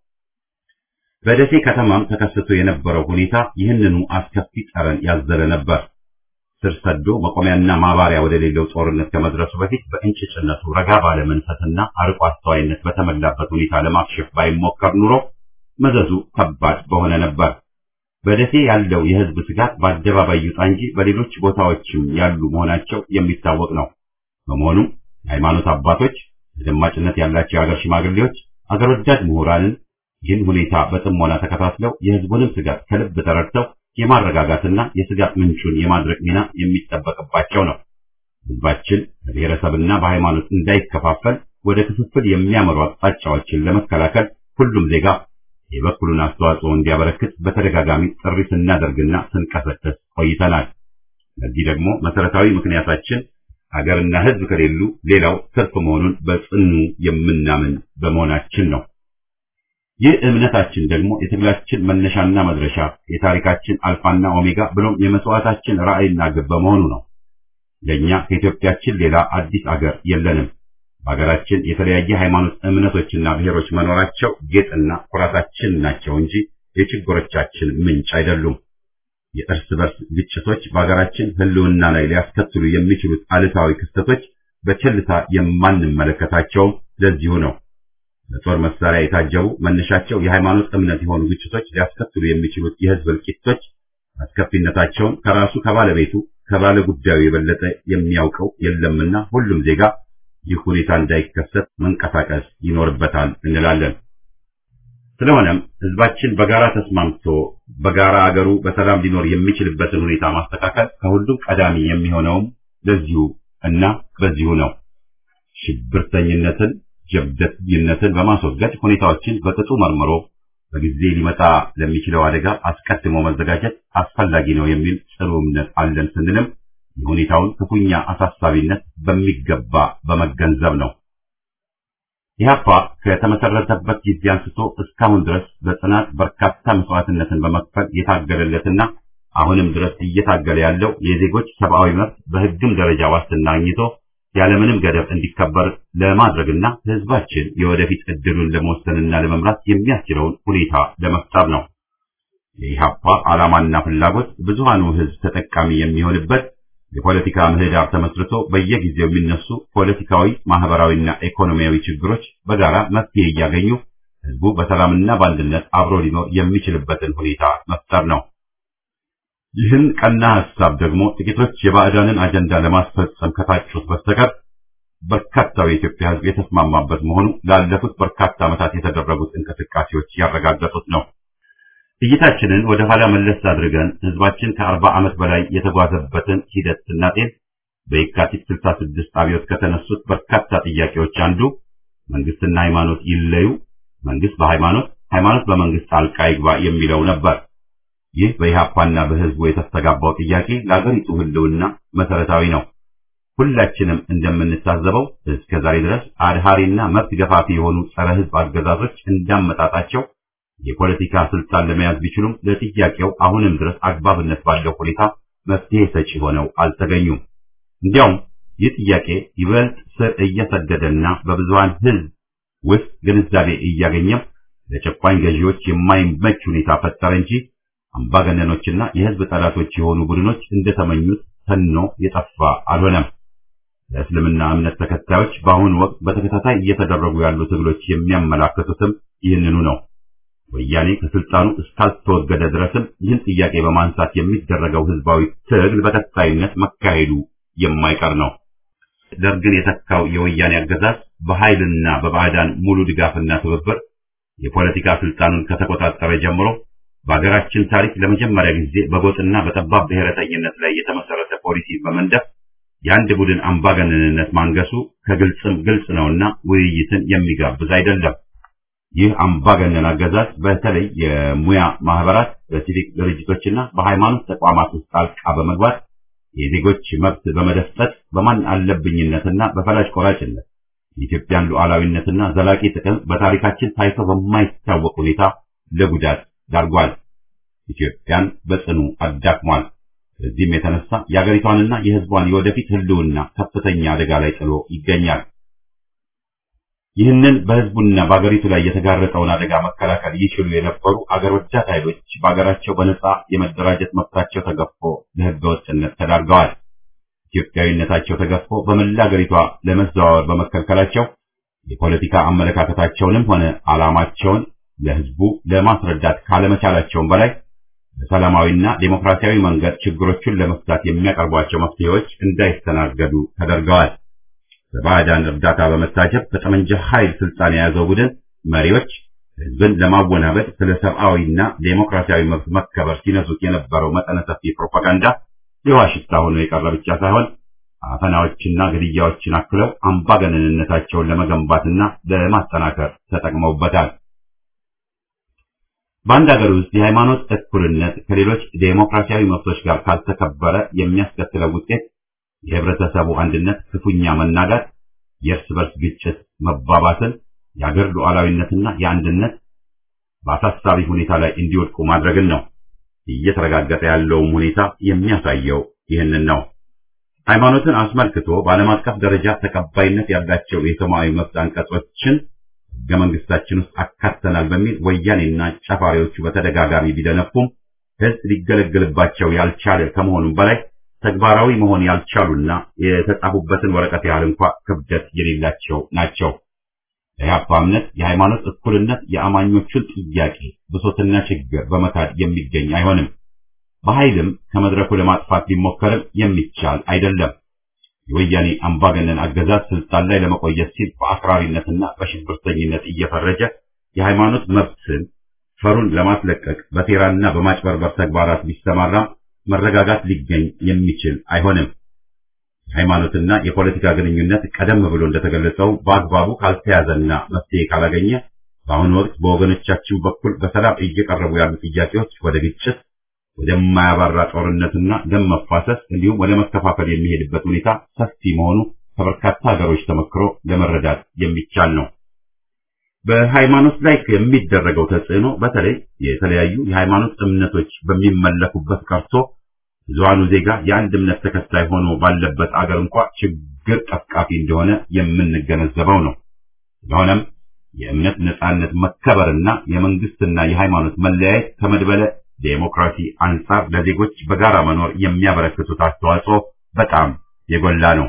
በደሴ ከተማም ተከስቶ የነበረው ሁኔታ ይህንኑ አስከፊ ጠረን ያዘለ ነበር። ስር ሰዶ መቆሚያና ማባሪያ ወደሌለው ጦርነት ከመድረሱ በፊት በእንጭጭነቱ ረጋ ባለ መንፈስና አርቆ አስተዋይነት በተሞላበት ሁኔታ ለማክሸፍ ባይሞከር ኑሮ መዘዙ ከባድ በሆነ ነበር። በደሴ ያለው የህዝብ ስጋት በአደባባይ ይውጣ እንጂ በሌሎች ቦታዎችም ያሉ መሆናቸው የሚታወቅ ነው። በመሆኑም የሃይማኖት አባቶች፣ ተደማጭነት ያላቸው የሀገር ሽማግሌዎች፣ አገር ወዳድ ምሁራንን ይህን ሁኔታ በጥሞና ተከታትለው የህዝቡንም ስጋት ከልብ ተረድተው የማረጋጋትና የስጋት ምንጩን የማድረቅ ሚና የሚጠበቅባቸው ነው። ህዝባችን በብሔረሰብና በሃይማኖት እንዳይከፋፈል ወደ ክፍፍል የሚያመሩ አቅጣጫዎችን ለመከላከል ሁሉም ዜጋ የበኩሉን አስተዋጽኦ እንዲያበረክት በተደጋጋሚ ጥሪ ስናደርግና ስንቀሰቀስ ቆይተናል። ለዚህ ደግሞ መሰረታዊ ምክንያታችን ሀገርና ህዝብ ከሌሉ ሌላው ትርፍ መሆኑን በጽኑ የምናምን በመሆናችን ነው። ይህ እምነታችን ደግሞ የትግላችን መነሻና መድረሻ፣ የታሪካችን አልፋና ኦሜጋ ብሎም የመስዋዕታችን ራዕይና ግብ በመሆኑ ነው። ለእኛ ከኢትዮጵያችን ሌላ አዲስ አገር የለንም። በሀገራችን የተለያየ ሃይማኖት እምነቶችና ብሔሮች መኖራቸው ጌጥና ኩራታችን ናቸው እንጂ የችግሮቻችን ምንጭ አይደሉም። የእርስ በርስ ግጭቶች በሀገራችን ህልውና ላይ ሊያስከትሉ የሚችሉት አሉታዊ ክስተቶች በቸልታ የማንመለከታቸውም ለዚሁ ነው። በጦር መሳሪያ የታጀቡ መነሻቸው የሃይማኖት እምነት የሆኑ ግጭቶች ሊያስከትሉ የሚችሉት የህዝብ እልቂቶች አስከፊነታቸውን ከራሱ ከባለቤቱ ከባለ ጉዳዩ የበለጠ የሚያውቀው የለምና ሁሉም ዜጋ ይህ ሁኔታ እንዳይከሰት መንቀሳቀስ ይኖርበታል እንላለን። ስለሆነም ህዝባችን በጋራ ተስማምቶ በጋራ አገሩ በሰላም ሊኖር የሚችልበትን ሁኔታ ማስተካከል ከሁሉም ቀዳሚ የሚሆነውም ለዚሁ እና በዚሁ ነው። ሽብርተኝነትን፣ ጀብደኝነትን በማስወገድ ሁኔታዎችን በቅጡ መርምሮ በጊዜ ሊመጣ ለሚችለው አደጋ አስቀድሞ መዘጋጀት አስፈላጊ ነው የሚል ጽኑ እምነት አለን ስንልም የሁኔታውን ክፉኛ አሳሳቢነት በሚገባ በመገንዘብ ነው። ኢህአፓ ከተመሰረተበት ጊዜ አንስቶ እስካሁን ድረስ በጽናት በርካታ መስዋዕትነትን በመክፈል የታገለለትና አሁንም ድረስ እየታገለ ያለው የዜጎች ሰብአዊ መብት በህግም ደረጃ ዋስትና አግኝቶ ያለምንም ገደብ እንዲከበር ለማድረግና ህዝባችን የወደፊት እድሉን ለመወሰንና ለመምራት የሚያስችለውን ሁኔታ ለመፍጠር ነው። የኢህአፓ ዓላማና ፍላጎት ብዙሃኑ ህዝብ ተጠቃሚ የሚሆንበት የፖለቲካ ምህዳር ተመስርቶ በየጊዜው የሚነሱ ፖለቲካዊ፣ ማህበራዊና ኢኮኖሚያዊ ችግሮች በጋራ መፍትሄ እያገኙ ህዝቡ በሰላምና በአንድነት አብሮ ሊኖር የሚችልበትን ሁኔታ መፍጠር ነው። ይህን ቀና ሐሳብ ደግሞ ጥቂቶች የባዕዳንን አጀንዳ ለማስፈጸም ከታጩት በስተቀር በርካታው የኢትዮጵያ ህዝብ የተስማማበት መሆኑ ላለፉት በርካታ ዓመታት የተደረጉት እንቅስቃሴዎች ያረጋገጡት ነው። እይታችንን ወደ ኋላ መለስ አድርገን ህዝባችን ከአርባ ዓመት በላይ የተጓዘበትን ሂደት ስናጤን በየካቲት 66 አብዮት ከተነሱት በርካታ ጥያቄዎች አንዱ መንግስትና ሃይማኖት ይለዩ፣ መንግስት በሃይማኖት ሃይማኖት በመንግስት ጣልቃ ይግባ የሚለው ነበር። ይህ በኢህአፓና በህዝቡ የተስተጋባው ጥያቄ ለአገሪቱ ህልውና መሰረታዊ ነው። ሁላችንም እንደምንታዘበው እስከ ዛሬ ድረስ አድሃሪና መብት ገፋፊ የሆኑ ጸረ ህዝብ አገዛዞች እንዳመጣጣቸው የፖለቲካ ስልጣን ለመያዝ ቢችሉም ለጥያቄው አሁንም ድረስ አግባብነት ባለው ሁኔታ መፍትሄ ሰጪ ሆነው አልተገኙም። እንዲያውም ይህ ጥያቄ ይበልጥ ስር እየሰደደና በብዙሃን ህዝብ ውስጥ ግንዛቤ እያገኘም ለጨቋኝ ገዢዎች የማይመች ሁኔታ ፈጠረ እንጂ አምባገነኖችና የህዝብ ጠላቶች የሆኑ ቡድኖች እንደተመኙት ተኖ የጠፋ አልሆነም። ለእስልምና እምነት ተከታዮች በአሁኑ ወቅት በተከታታይ እየተደረጉ ያሉ ትግሎች የሚያመላክቱትም ይህንኑ ነው። ወያኔ ከስልጣኑ እስካልተወገደ ድረስም ይህን ጥያቄ በማንሳት የሚደረገው ህዝባዊ ትግል በቀጣይነት መካሄዱ የማይቀር ነው። ደርግን የተካው የወያኔ አገዛዝ በኃይልና በባዕዳን ሙሉ ድጋፍና ትብብር የፖለቲካ ስልጣኑን ከተቆጣጠረ ጀምሮ በሀገራችን ታሪክ ለመጀመሪያ ጊዜ በጎጥና በጠባብ ብሔረተኝነት ላይ የተመሰረተ ፖሊሲ በመንደፍ የአንድ ቡድን አምባገነንነት ማንገሱ ከግልጽም ግልጽ ነውና ውይይትን የሚጋብዝ አይደለም። ይህ አምባገነን አገዛዝ በተለይ የሙያ ማህበራት፣ በሲቪክ ድርጅቶችና በሃይማኖት ተቋማት ውስጥ ጣልቃ በመግባት የዜጎች መብት በመደፍጠት በማን አለብኝነትና በፈላጭ ቆራጭነት የኢትዮጵያን ሉዓላዊነትና ዘላቂ ጥቅም በታሪካችን ታይቶ በማይታወቅ ሁኔታ ለጉዳት ዳርጓል። ኢትዮጵያን በጽኑ አዳክሟል። በዚህም የተነሳ የአገሪቷንና የሕዝቧን የወደፊት ህልውና ከፍተኛ አደጋ ላይ ጥሎ ይገኛል። ይህንን በሕዝቡና በአገሪቱ ላይ የተጋረጠውን አደጋ መከላከል ይችሉ የነበሩ አገር ወዳድ ኃይሎች በአገራቸው በነጻ የመደራጀት መብታቸው ተገፎ ለሕገ ወጥነት ተዳርገዋል። ኢትዮጵያዊነታቸው ተገፎ በመላ አገሪቷ ለመዘዋወር በመከልከላቸው የፖለቲካ አመለካከታቸውንም ሆነ ዓላማቸውን ለሕዝቡ ለማስረዳት ካለመቻላቸውም በላይ በሰላማዊና ዴሞክራሲያዊ መንገድ ችግሮቹን ለመፍታት የሚያቀርቧቸው መፍትሄዎች እንዳይስተናገዱ ተደርገዋል። በባዕዳን እርዳታ በመታጀብ በጠመንጃ ኃይል ስልጣን የያዘው ቡድን መሪዎች ሕዝብን ለማወናበድ ስለ ሰብአዊና ዴሞክራሲያዊ መብት መከበር ሲነሱት የነበረው መጠነ ሰፊ ፕሮፓጋንዳ የውሃ ሽታ ሆኖ የቀረ ብቻ ሳይሆን አፈናዎችና ግድያዎችን አክለው አምባገነንነታቸውን ለመገንባትና ለማጠናከር ተጠቅመውበታል። በአንድ ሀገር ውስጥ የሃይማኖት እኩልነት ከሌሎች ዴሞክራሲያዊ መብቶች ጋር ካልተከበረ የሚያስከትለው ውጤት የህብረተሰቡ አንድነት ክፉኛ መናጋት፣ የእርስ በርስ ግጭት መባባስን፣ የአገር ሉዓላዊነትና የአንድነት በአሳሳቢ ሁኔታ ላይ እንዲወድቁ ማድረግን ነው። እየተረጋገጠ ያለውም ሁኔታ የሚያሳየው ይህንን ነው። ሃይማኖትን አስመልክቶ በዓለም አቀፍ ደረጃ ተቀባይነት ያላቸው የሰብአዊ መብት አንቀጾችን ሕገ መንግስታችን ውስጥ አካተናል በሚል ወያኔና ጨፋሪዎቹ በተደጋጋሚ ቢደነፉም ሕዝብ ሊገለገልባቸው ያልቻለ ከመሆኑም በላይ ተግባራዊ መሆን ያልቻሉና የተጻፉበትን ወረቀት ያህል እንኳ ክብደት የሌላቸው ናቸው። የኢህአፓ እምነት የሃይማኖት እኩልነት የአማኞቹን ጥያቄ ብሶትና ችግር በመካድ የሚገኝ አይሆንም። በኃይልም ከመድረኩ ለማጥፋት ቢሞከርም የሚቻል አይደለም። የወያኔ አምባገነን አገዛዝ ስልጣን ላይ ለመቆየት ሲል በአክራሪነትና በሽብርተኝነት እየፈረጀ የሃይማኖት መብትን ፈሩን ለማስለቀቅ በሴራና በማጭበርበር ተግባራት ቢሰማራም መረጋጋት ሊገኝ የሚችል አይሆንም። የሃይማኖትና የፖለቲካ ግንኙነት ቀደም ብሎ እንደተገለጸው በአግባቡ ካልተያዘና መፍትሄ ካላገኘ በአሁኑ ወቅት በወገኖቻችን በኩል በሰላም እየቀረቡ ያሉ ጥያቄዎች ወደ ግጭት፣ ወደማያባራ ጦርነትና ደም መፋሰስ እንዲሁም ወደ መከፋፈል የሚሄድበት ሁኔታ ሰፊ መሆኑ ከበርካታ ሀገሮች ተመክሮ ለመረዳት የሚቻል ነው። በሃይማኖት ላይ የሚደረገው ተጽዕኖ በተለይ የተለያዩ የሃይማኖት እምነቶች በሚመለኩበት ቀርቶ ብዙሃኑ ዜጋ የአንድ እምነት ተከታይ ሆኖ ባለበት አገር እንኳ ችግር ቀፍቃፊ እንደሆነ የምንገነዘበው ነው። ስለሆነም የእምነት ነጻነት መከበርና የመንግስትና የሃይማኖት መለያየት ከመድበለ ዴሞክራሲ አንጻር ለዜጎች በጋራ መኖር የሚያበረክቱት አስተዋጽኦ በጣም የጎላ ነው።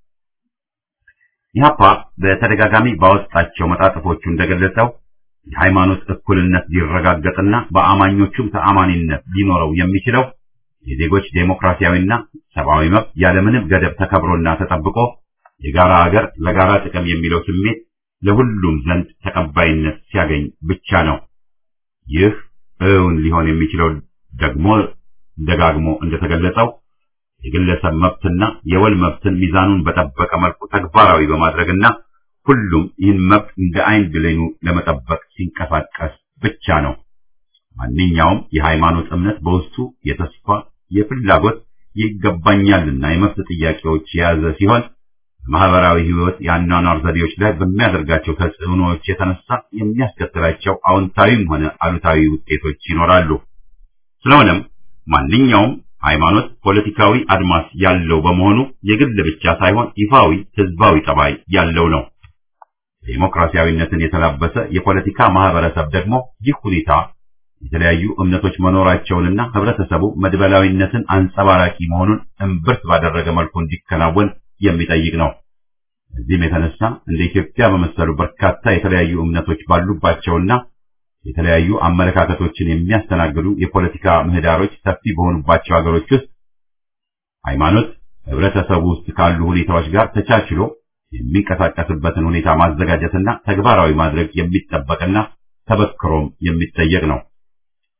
ኢህአፓ በተደጋጋሚ ባወጣቸው መጣጥፎቹ እንደገለጸው የሃይማኖት እኩልነት ሊረጋገጥና በአማኞቹም ተአማኒነት ሊኖረው የሚችለው የዜጎች ዴሞክራሲያዊና ሰብአዊ መብት ያለምንም ገደብ ተከብሮና ተጠብቆ የጋራ ሀገር ለጋራ ጥቅም የሚለው ስሜት ለሁሉም ዘንድ ተቀባይነት ሲያገኝ ብቻ ነው። ይህ እውን ሊሆን የሚችለው ደግሞ ደጋግሞ እንደተገለጸው የግለሰብ መብትና የወል መብትን ሚዛኑን በጠበቀ መልኩ ተግባራዊ በማድረግና ሁሉም ይህን መብት እንደ አይን ብሌኑ ለመጠበቅ ሲንቀሳቀስ ብቻ ነው። ማንኛውም የሃይማኖት እምነት በውስጡ የተስፋ፣ የፍላጎት፣ ይገባኛልና የመብት ጥያቄዎች የያዘ ሲሆን በማህበራዊ ህይወት የአኗኗር ዘዴዎች ላይ በሚያደርጋቸው ተጽዕኖዎች የተነሳ የሚያስከትላቸው አዎንታዊም ሆነ አሉታዊ ውጤቶች ይኖራሉ። ስለሆነም ማንኛውም ሃይማኖት ፖለቲካዊ አድማስ ያለው በመሆኑ የግል ብቻ ሳይሆን ይፋዊ ህዝባዊ ጠባይ ያለው ነው። ዴሞክራሲያዊነትን የተላበሰ የፖለቲካ ማህበረሰብ ደግሞ ይህ ሁኔታ የተለያዩ እምነቶች መኖራቸውንና ህብረተሰቡ መድበላዊነትን አንጸባራቂ መሆኑን እምብርት ባደረገ መልኩ እንዲከናወን የሚጠይቅ ነው። እዚህም የተነሳ እንደ ኢትዮጵያ በመሰሉ በርካታ የተለያዩ እምነቶች ባሉባቸውና የተለያዩ አመለካከቶችን የሚያስተናግዱ የፖለቲካ ምህዳሮች ሰፊ በሆኑባቸው ሀገሮች ውስጥ ሃይማኖት ህብረተሰቡ ውስጥ ካሉ ሁኔታዎች ጋር ተቻችሎ የሚንቀሳቀስበትን ሁኔታ ማዘጋጀትና ተግባራዊ ማድረግ የሚጠበቅና ተበክሮም የሚጠየቅ ነው።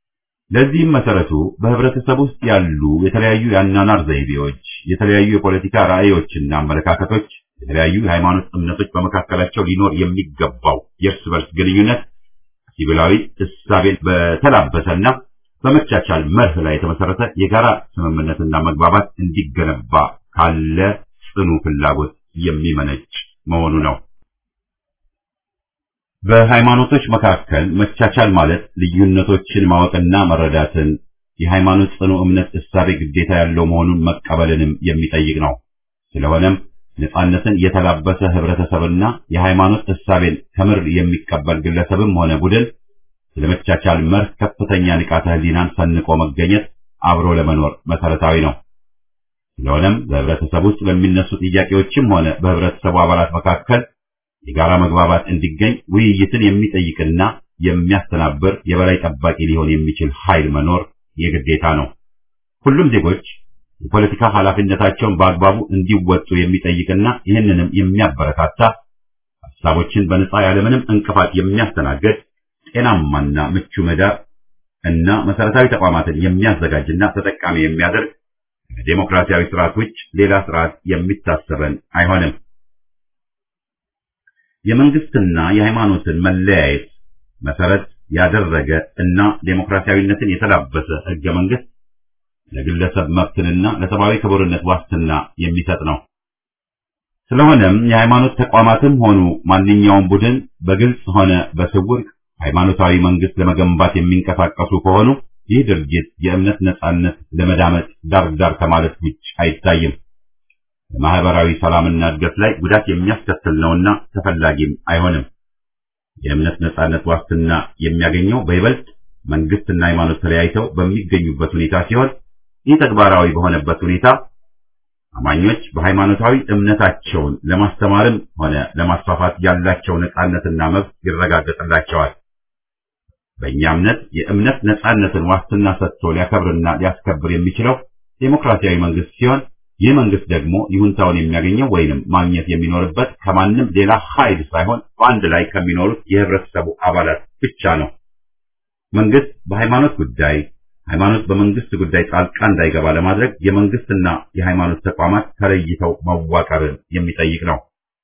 ለዚህም መሰረቱ በህብረተሰብ ውስጥ ያሉ የተለያዩ የአኗኗር ዘይቤዎች፣ የተለያዩ የፖለቲካ ራዕዮችና አመለካከቶች፣ የተለያዩ የሃይማኖት እምነቶች በመካከላቸው ሊኖር የሚገባው የእርስ በርስ ግንኙነት ሲቪላዊ እሳቤን በተላበሰና በመቻቻል መርህ ላይ የተመሰረተ የጋራ ስምምነትና መግባባት እንዲገነባ ካለ ጽኑ ፍላጎት የሚመነጭ መሆኑ ነው። በሃይማኖቶች መካከል መቻቻል ማለት ልዩነቶችን ማወቅና መረዳትን፣ የሃይማኖት ጽኑ እምነት እሳቤ ግዴታ ያለው መሆኑን መቀበልንም የሚጠይቅ ነው። ስለሆነም ነጻነትን የተላበሰ ህብረተሰብና የሃይማኖት እሳቤን ከምር የሚቀበል ግለሰብም ሆነ ቡድን ስለመቻቻል መርህ ከፍተኛ ንቃተ ህሊናን ሰንቆ መገኘት አብሮ ለመኖር መሰረታዊ ነው። ስለሆነም በህብረተሰብ ውስጥ በሚነሱ ጥያቄዎችም ሆነ በህብረተሰቡ አባላት መካከል የጋራ መግባባት እንዲገኝ ውይይትን የሚጠይቅና የሚያስተናብር የበላይ ጠባቂ ሊሆን የሚችል ኃይል መኖር የግዴታ ነው። ሁሉም ዜጎች የፖለቲካ ኃላፊነታቸውን በአግባቡ እንዲወጡ የሚጠይቅና ይህንንም የሚያበረታታ ሀሳቦችን በነጻ ያለምንም እንቅፋት የሚያስተናግድ ጤናማና ምቹ ምህዳር እና መሰረታዊ ተቋማትን የሚያዘጋጅና ተጠቃሚ የሚያደርግ ከዴሞክራሲያዊ ስርዓት ውጭ ሌላ ስርዓት የሚታሰበን አይሆንም። የመንግስትና የሃይማኖትን መለያየት መሰረት ያደረገ እና ዴሞክራሲያዊነትን የተላበሰ ህገ መንግስት ለግለሰብ መብትንና ለሰብአዊ ክቡርነት ዋስትና የሚሰጥ ነው። ስለሆነም የሃይማኖት ተቋማትም ሆኑ ማንኛውም ቡድን በግልጽ ሆነ በስውር ሃይማኖታዊ መንግስት ለመገንባት የሚንቀሳቀሱ ከሆኑ ይህ ድርጊት የእምነት ነጻነት ለመዳመጥ ዳር ዳር ከማለት ውጭ አይታይም። በማህበራዊ ሰላምና እድገት ላይ ጉዳት የሚያስከትል ነውና ተፈላጊም አይሆንም። የእምነት ነጻነት ዋስትና የሚያገኘው በይበልጥ መንግስትና ሃይማኖት ተለያይተው በሚገኙበት ሁኔታ ሲሆን ይህ ተግባራዊ በሆነበት ሁኔታ አማኞች በሃይማኖታዊ እምነታቸውን ለማስተማርም ሆነ ለማስፋፋት ያላቸው ነጻነትና መብት ይረጋገጥላቸዋል። በእኛ እምነት የእምነት ነጻነትን ዋስትና ሰጥቶ ሊያከብርና ሊያስከብር የሚችለው ዴሞክራሲያዊ መንግስት ሲሆን ይህ መንግስት ደግሞ ይሁንታውን የሚያገኘው ወይንም ማግኘት የሚኖርበት ከማንም ሌላ ኃይል ሳይሆን በአንድ ላይ ከሚኖሩት የህብረተሰቡ አባላት ብቻ ነው። መንግስት በሃይማኖት ጉዳይ፣ ሃይማኖት በመንግስት ጉዳይ ጣልቃ እንዳይገባ ለማድረግ የመንግስትና የሃይማኖት ተቋማት ተለይተው መዋቀርን የሚጠይቅ ነው።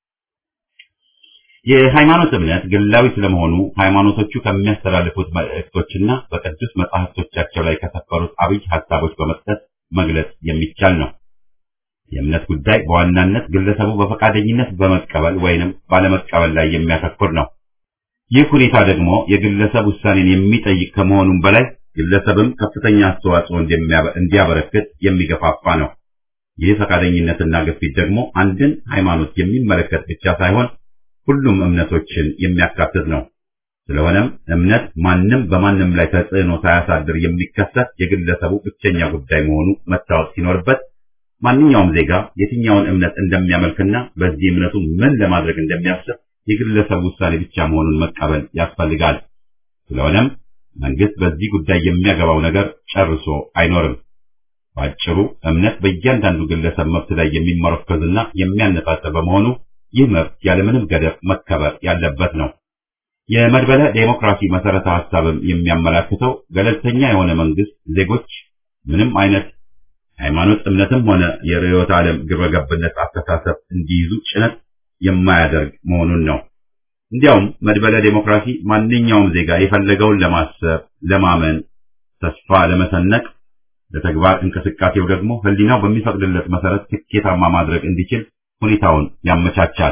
የሃይማኖት እምነት ግላዊ ስለመሆኑ ሃይማኖቶቹ ከሚያስተላልፉት መልእክቶችና በቅዱስ መጻሕፍቶቻቸው ላይ ከሰፈሩት አብይ ሀሳቦች በመስጠት መግለጽ የሚቻል ነው። የእምነት ጉዳይ በዋናነት ግለሰቡ በፈቃደኝነት በመቀበል ወይንም ባለመቀበል ላይ የሚያተኩር ነው። ይህ ሁኔታ ደግሞ የግለሰብ ውሳኔን የሚጠይቅ ከመሆኑም በላይ ግለሰብም ከፍተኛ አስተዋጽኦ እንዲያበረክት የሚገፋፋ ነው። ይህ ፈቃደኝነትና ግፊት ደግሞ አንድን ሃይማኖት የሚመለከት ብቻ ሳይሆን ሁሉም እምነቶችን የሚያካትት ነው። ስለሆነም እምነት ማንም በማንም ላይ ተጽዕኖ ሳያሳድር የሚከሰት የግለሰቡ ብቸኛ ጉዳይ መሆኑ መታወቅ ሲኖርበት ማንኛውም ዜጋ የትኛውን እምነት እንደሚያመልክና በዚህ እምነቱ ምን ለማድረግ እንደሚያስብ የግለሰብ ውሳኔ ብቻ መሆኑን መቀበል ያስፈልጋል። ስለሆነም መንግስት በዚህ ጉዳይ የሚያገባው ነገር ጨርሶ አይኖርም። ባጭሩ እምነት በእያንዳንዱ ግለሰብ መብት ላይ የሚመረኮዝና የሚያነጣጥር በመሆኑ ይህ መብት ያለምንም ገደብ መከበር ያለበት ነው። የመድበለ ዴሞክራሲ መሰረተ ሐሳብም የሚያመላክተው ገለልተኛ የሆነ መንግስት ዜጎች ምንም አይነት ሃይማኖት እምነትም ሆነ የርዕዮተ ዓለም ግብረገብነት አስተሳሰብ እንዲይዙ ጭነት የማያደርግ መሆኑን ነው። እንዲያውም መድበለ ዴሞክራሲ ማንኛውም ዜጋ የፈለገውን ለማሰብ፣ ለማመን፣ ተስፋ ለመሰነቅ፣ ለተግባር እንቅስቃሴው ደግሞ ህሊናው በሚፈቅድለት መሰረት ስኬታማ ማድረግ እንዲችል ሁኔታውን ያመቻቻል።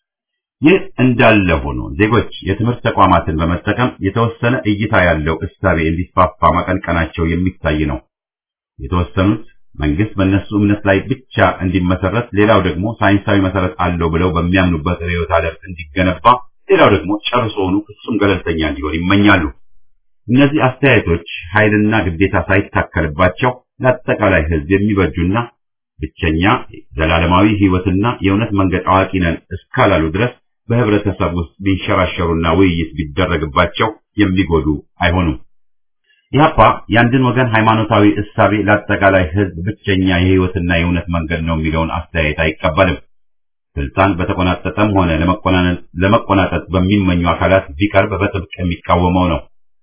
ይህ እንዳለ ሆኖ ዜጎች የትምህርት ተቋማትን በመጠቀም የተወሰነ እይታ ያለው እሳቤ እንዲስፋፋ ማቀንቀናቸው የሚታይ ነው። የተወሰኑት መንግስት በእነሱ እምነት ላይ ብቻ እንዲመሰረት፣ ሌላው ደግሞ ሳይንሳዊ መሰረት አለው ብለው በሚያምኑበት ርዕዮተ ዓለም እንዲገነባ፣ ሌላው ደግሞ ጨርሶውኑ ፍጹም ገለልተኛ እንዲሆን ይመኛሉ። እነዚህ አስተያየቶች ኃይልና ግዴታ ሳይታከልባቸው ለአጠቃላይ ህዝብ የሚበጁና ብቸኛ ዘላለማዊ ህይወትና የእውነት መንገድ አዋቂ ነን እስካላሉ ድረስ በህብረተሰብ ውስጥ ቢንሸራሸሩና ውይይት ቢደረግባቸው የሚጎዱ አይሆኑም። ኢህአፓ የአንድን ወገን ሃይማኖታዊ እሳቤ ለአጠቃላይ ህዝብ ብቸኛ የህይወትና የእውነት መንገድ ነው የሚለውን አስተያየት አይቀበልም። ስልጣን በተቆናጠጠም ሆነ ለመቆናጠጥ በሚመኙ አካላት ቢቀርብ በጥብቅ የሚቃወመው ነው።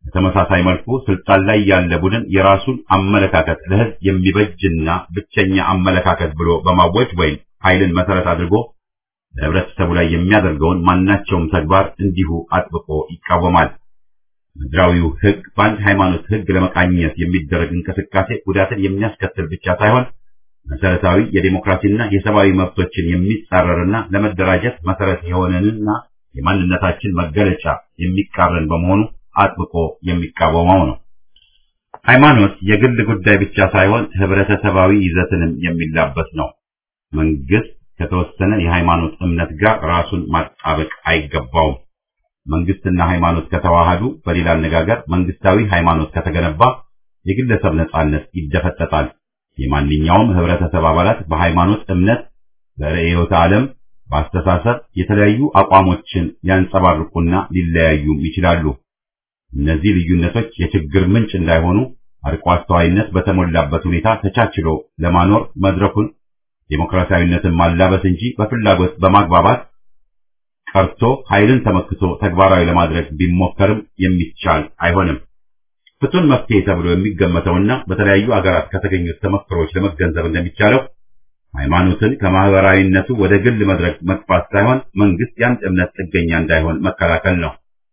በተመሳሳይ መልኩ ስልጣን ላይ ያለ ቡድን የራሱን አመለካከት ለህዝብ የሚበጅና ብቸኛ አመለካከት ብሎ በማወጅ ወይም ኃይልን መሰረት አድርጎ በህብረተሰቡ ላይ የሚያደርገውን ማናቸውም ተግባር እንዲሁ አጥብቆ ይቃወማል። ምድራዊው ህግ በአንድ ሃይማኖት ህግ ለመቃኘት የሚደረግ እንቅስቃሴ ጉዳትን የሚያስከትል ብቻ ሳይሆን መሰረታዊ የዴሞክራሲና የሰብአዊ መብቶችን የሚጻረርና ለመደራጀት መሰረት የሆነንና የማንነታችን መገለጫ የሚቃረን በመሆኑ አጥብቆ የሚቃወመው ነው። ሃይማኖት የግል ጉዳይ ብቻ ሳይሆን ህብረተሰባዊ ይዘትንም የሚላበስ ነው። መንግስት ከተወሰነ የሃይማኖት እምነት ጋር ራሱን ማጣበቅ አይገባውም። መንግስትና ሃይማኖት ከተዋሃዱ፣ በሌላ አነጋገር መንግስታዊ ሃይማኖት ከተገነባ የግለሰብ ነጻነት ይደፈጠጣል። የማንኛውም ህብረተሰብ አባላት በሃይማኖት እምነት፣ በርዕዮተ ዓለም፣ በአስተሳሰብ የተለያዩ አቋሞችን ሊያንጸባርቁና ሊለያዩም ይችላሉ። እነዚህ ልዩነቶች የችግር ምንጭ እንዳይሆኑ አርቆ አስተዋይነት በተሞላበት ሁኔታ ተቻችሎ ለማኖር መድረኩን ዴሞክራሲያዊነትን ማላበስ እንጂ በፍላጎት በማግባባት ቀርቶ ኃይልን ተመክቶ ተግባራዊ ለማድረግ ቢሞከርም የሚቻል አይሆንም። ፍቱን መፍትሄ ተብሎ የሚገመተውና በተለያዩ አገራት ከተገኙት ተመክሮች ለመገንዘብ እንደሚቻለው ሃይማኖትን ከማህበራዊነቱ ወደ ግል መድረክ መግፋት ሳይሆን መንግስት የአንድ እምነት ጥገኛ እንዳይሆን መከላከል ነው።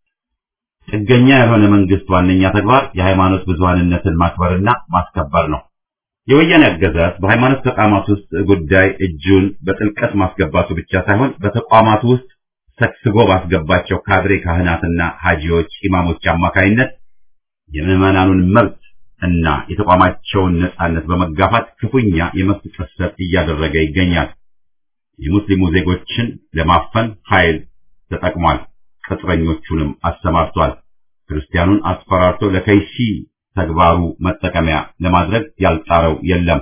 ጥገኛ ያልሆነ መንግስት ዋነኛ ተግባር የሃይማኖት ብዙሃንነትን ማክበርና ማስከበር ነው። የወያኔ አገዛዝ በሃይማኖት ተቋማት ውስጥ ጉዳይ እጁን በጥልቀት ማስገባቱ ብቻ ሳይሆን በተቋማቱ ውስጥ ሰክስጎ ባስገባቸው ካድሬ ካህናትና ሀጂዎች፣ ኢማሞች አማካይነት የምዕመናኑን መብት እና የተቋማቸውን ነጻነት በመጋፋት ክፉኛ የመብት ጥሰት እያደረገ ይገኛል። የሙስሊሙ ዜጎችን ለማፈን ኃይል ተጠቅሟል። ቅጥረኞቹንም አሰማርቷል። ክርስቲያኑን አስፈራርቶ ለከይሲ ተግባሩ መጠቀሚያ ለማድረግ ያልጣረው የለም።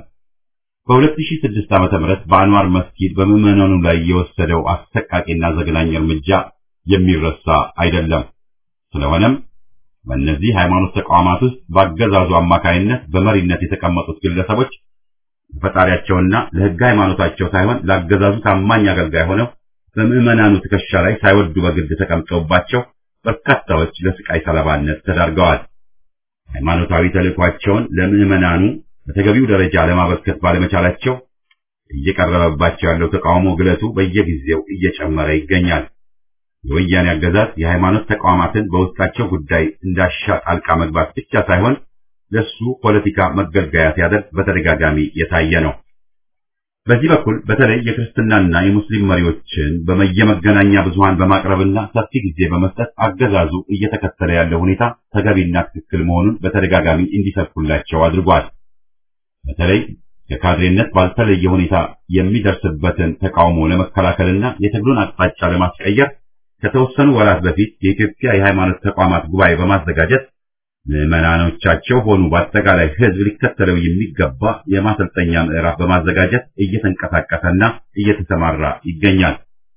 በ2006 ዓመተ ምህረት በአንዋር መስጊድ በምዕመናኑ ላይ የወሰደው አሰቃቂና ዘግናኝ እርምጃ የሚረሳ አይደለም። ስለሆነም በእነዚህ ሃይማኖት ተቋማት ውስጥ በአገዛዙ አማካይነት በመሪነት የተቀመጡት ግለሰቦች ለፈጣሪያቸውና ለሕገ ሃይማኖታቸው ሳይሆን ለአገዛዙ ታማኝ አገልጋይ ሆነው በምዕመናኑ ትከሻ ላይ ሳይወዱ በግድ ተቀምጠውባቸው በርካታዎች ለስቃይ ሰለባነት ተዳርገዋል። ሃይማኖታዊ ተልዕኳቸውን ለምዕመናኑ በተገቢው ደረጃ ለማበርከት ባለመቻላቸው እየቀረበባቸው ያለው ተቃውሞ ግለቱ በየጊዜው እየጨመረ ይገኛል። የወያኔ አገዛዝ የሃይማኖት ተቋማትን በውስጣቸው ጉዳይ እንዳሻ ጣልቃ መግባት ብቻ ሳይሆን ለሱ ፖለቲካ መገልገያ ሲያደርግ በተደጋጋሚ የታየ ነው። በዚህ በኩል በተለይ የክርስትናና የሙስሊም መሪዎችን በየመገናኛ ብዙሃን በማቅረብና ሰፊ ጊዜ በመስጠት አገዛዙ እየተከተለ ያለው ሁኔታ ተገቢና ትክክል መሆኑን በተደጋጋሚ እንዲሰብኩላቸው አድርጓል። በተለይ ከካድሬነት ባልተለየ ሁኔታ የሚደርስበትን ተቃውሞ ለመከላከልና የትግሉን አቅጣጫ ለማስቀየር ከተወሰኑ ወራት በፊት የኢትዮጵያ የሃይማኖት ተቋማት ጉባኤ በማዘጋጀት ምዕመናኖቻቸው ሆኑ በአጠቃላይ ሕዝብ ሊከተለው የሚገባ የማሰልጠኛ ምዕራፍ በማዘጋጀት እየተንቀሳቀሰና እየተሰማራ ይገኛል።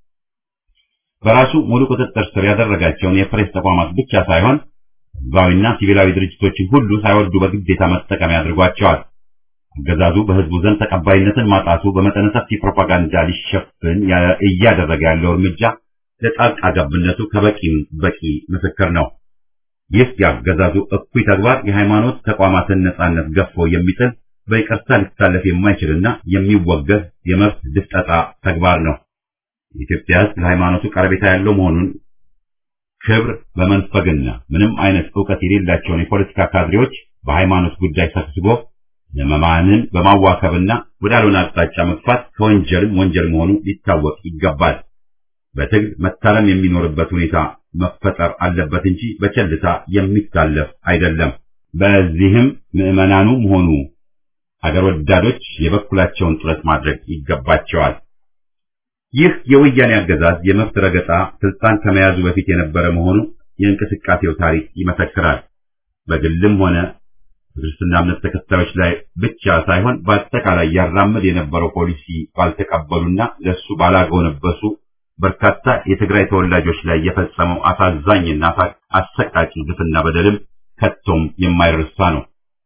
በራሱ ሙሉ ቁጥጥር ስር ያደረጋቸውን የፕሬስ ተቋማት ብቻ ሳይሆን ሕዝባዊና ሲቪላዊ ድርጅቶችን ሁሉ ሳይወዱ በግዴታ መጠቀሚያ አድርጓቸዋል። አገዛዙ በሕዝቡ ዘንድ ተቀባይነትን ማጣቱ በመጠነ ሰፊ ፕሮፓጋንዳ ሊሸፍን እያደረገ ያለው እርምጃ ለጣልቃ ገብነቱ ከበቂም በቂ ምስክር ነው። ይህ የአገዛዙ እኩይ ተግባር የሃይማኖት ተቋማትን ነጻነት ገፎ የሚጥል በይቅርታ ሊታለፍ የማይችልና የሚወገዝ የመብት ድፍጠጣ ተግባር ነው። የኢትዮጵያ ሕዝብ ለሃይማኖቱ ቀረቤታ ያለው መሆኑን ክብር በመንፈግና ምንም አይነት ዕውቀት የሌላቸውን የፖለቲካ ካድሬዎች በሃይማኖት ጉዳይ ሰብስቦ ምዕመናንን በማዋከብና ወዳልሆነ አቅጣጫ መግፋት ከወንጀልም ወንጀል መሆኑ ሊታወቅ ይገባል። በትግል መታረም የሚኖርበት ሁኔታ መፈጠር አለበት እንጂ በቸልታ የሚታለፍ አይደለም። በዚህም ምዕመናኑም ሆኑ አገር ወዳዶች የበኩላቸውን ጥረት ማድረግ ይገባቸዋል። ይህ የወያኔ አገዛዝ የመብት ረገጣ ስልጣን ከመያዙ በፊት የነበረ መሆኑ የእንቅስቃሴው ታሪክ ይመሰክራል። በግልም ሆነ በክርስትና እምነት ተከታዮች ላይ ብቻ ሳይሆን በአጠቃላይ ያራምድ የነበረው ፖሊሲ ባልተቀበሉና ለሱ ባላጎነበሱ በርካታ የትግራይ ተወላጆች ላይ የፈጸመው አሳዛኝና አሰቃቂ ግፍና በደልም ከቶም የማይረሳ ነው።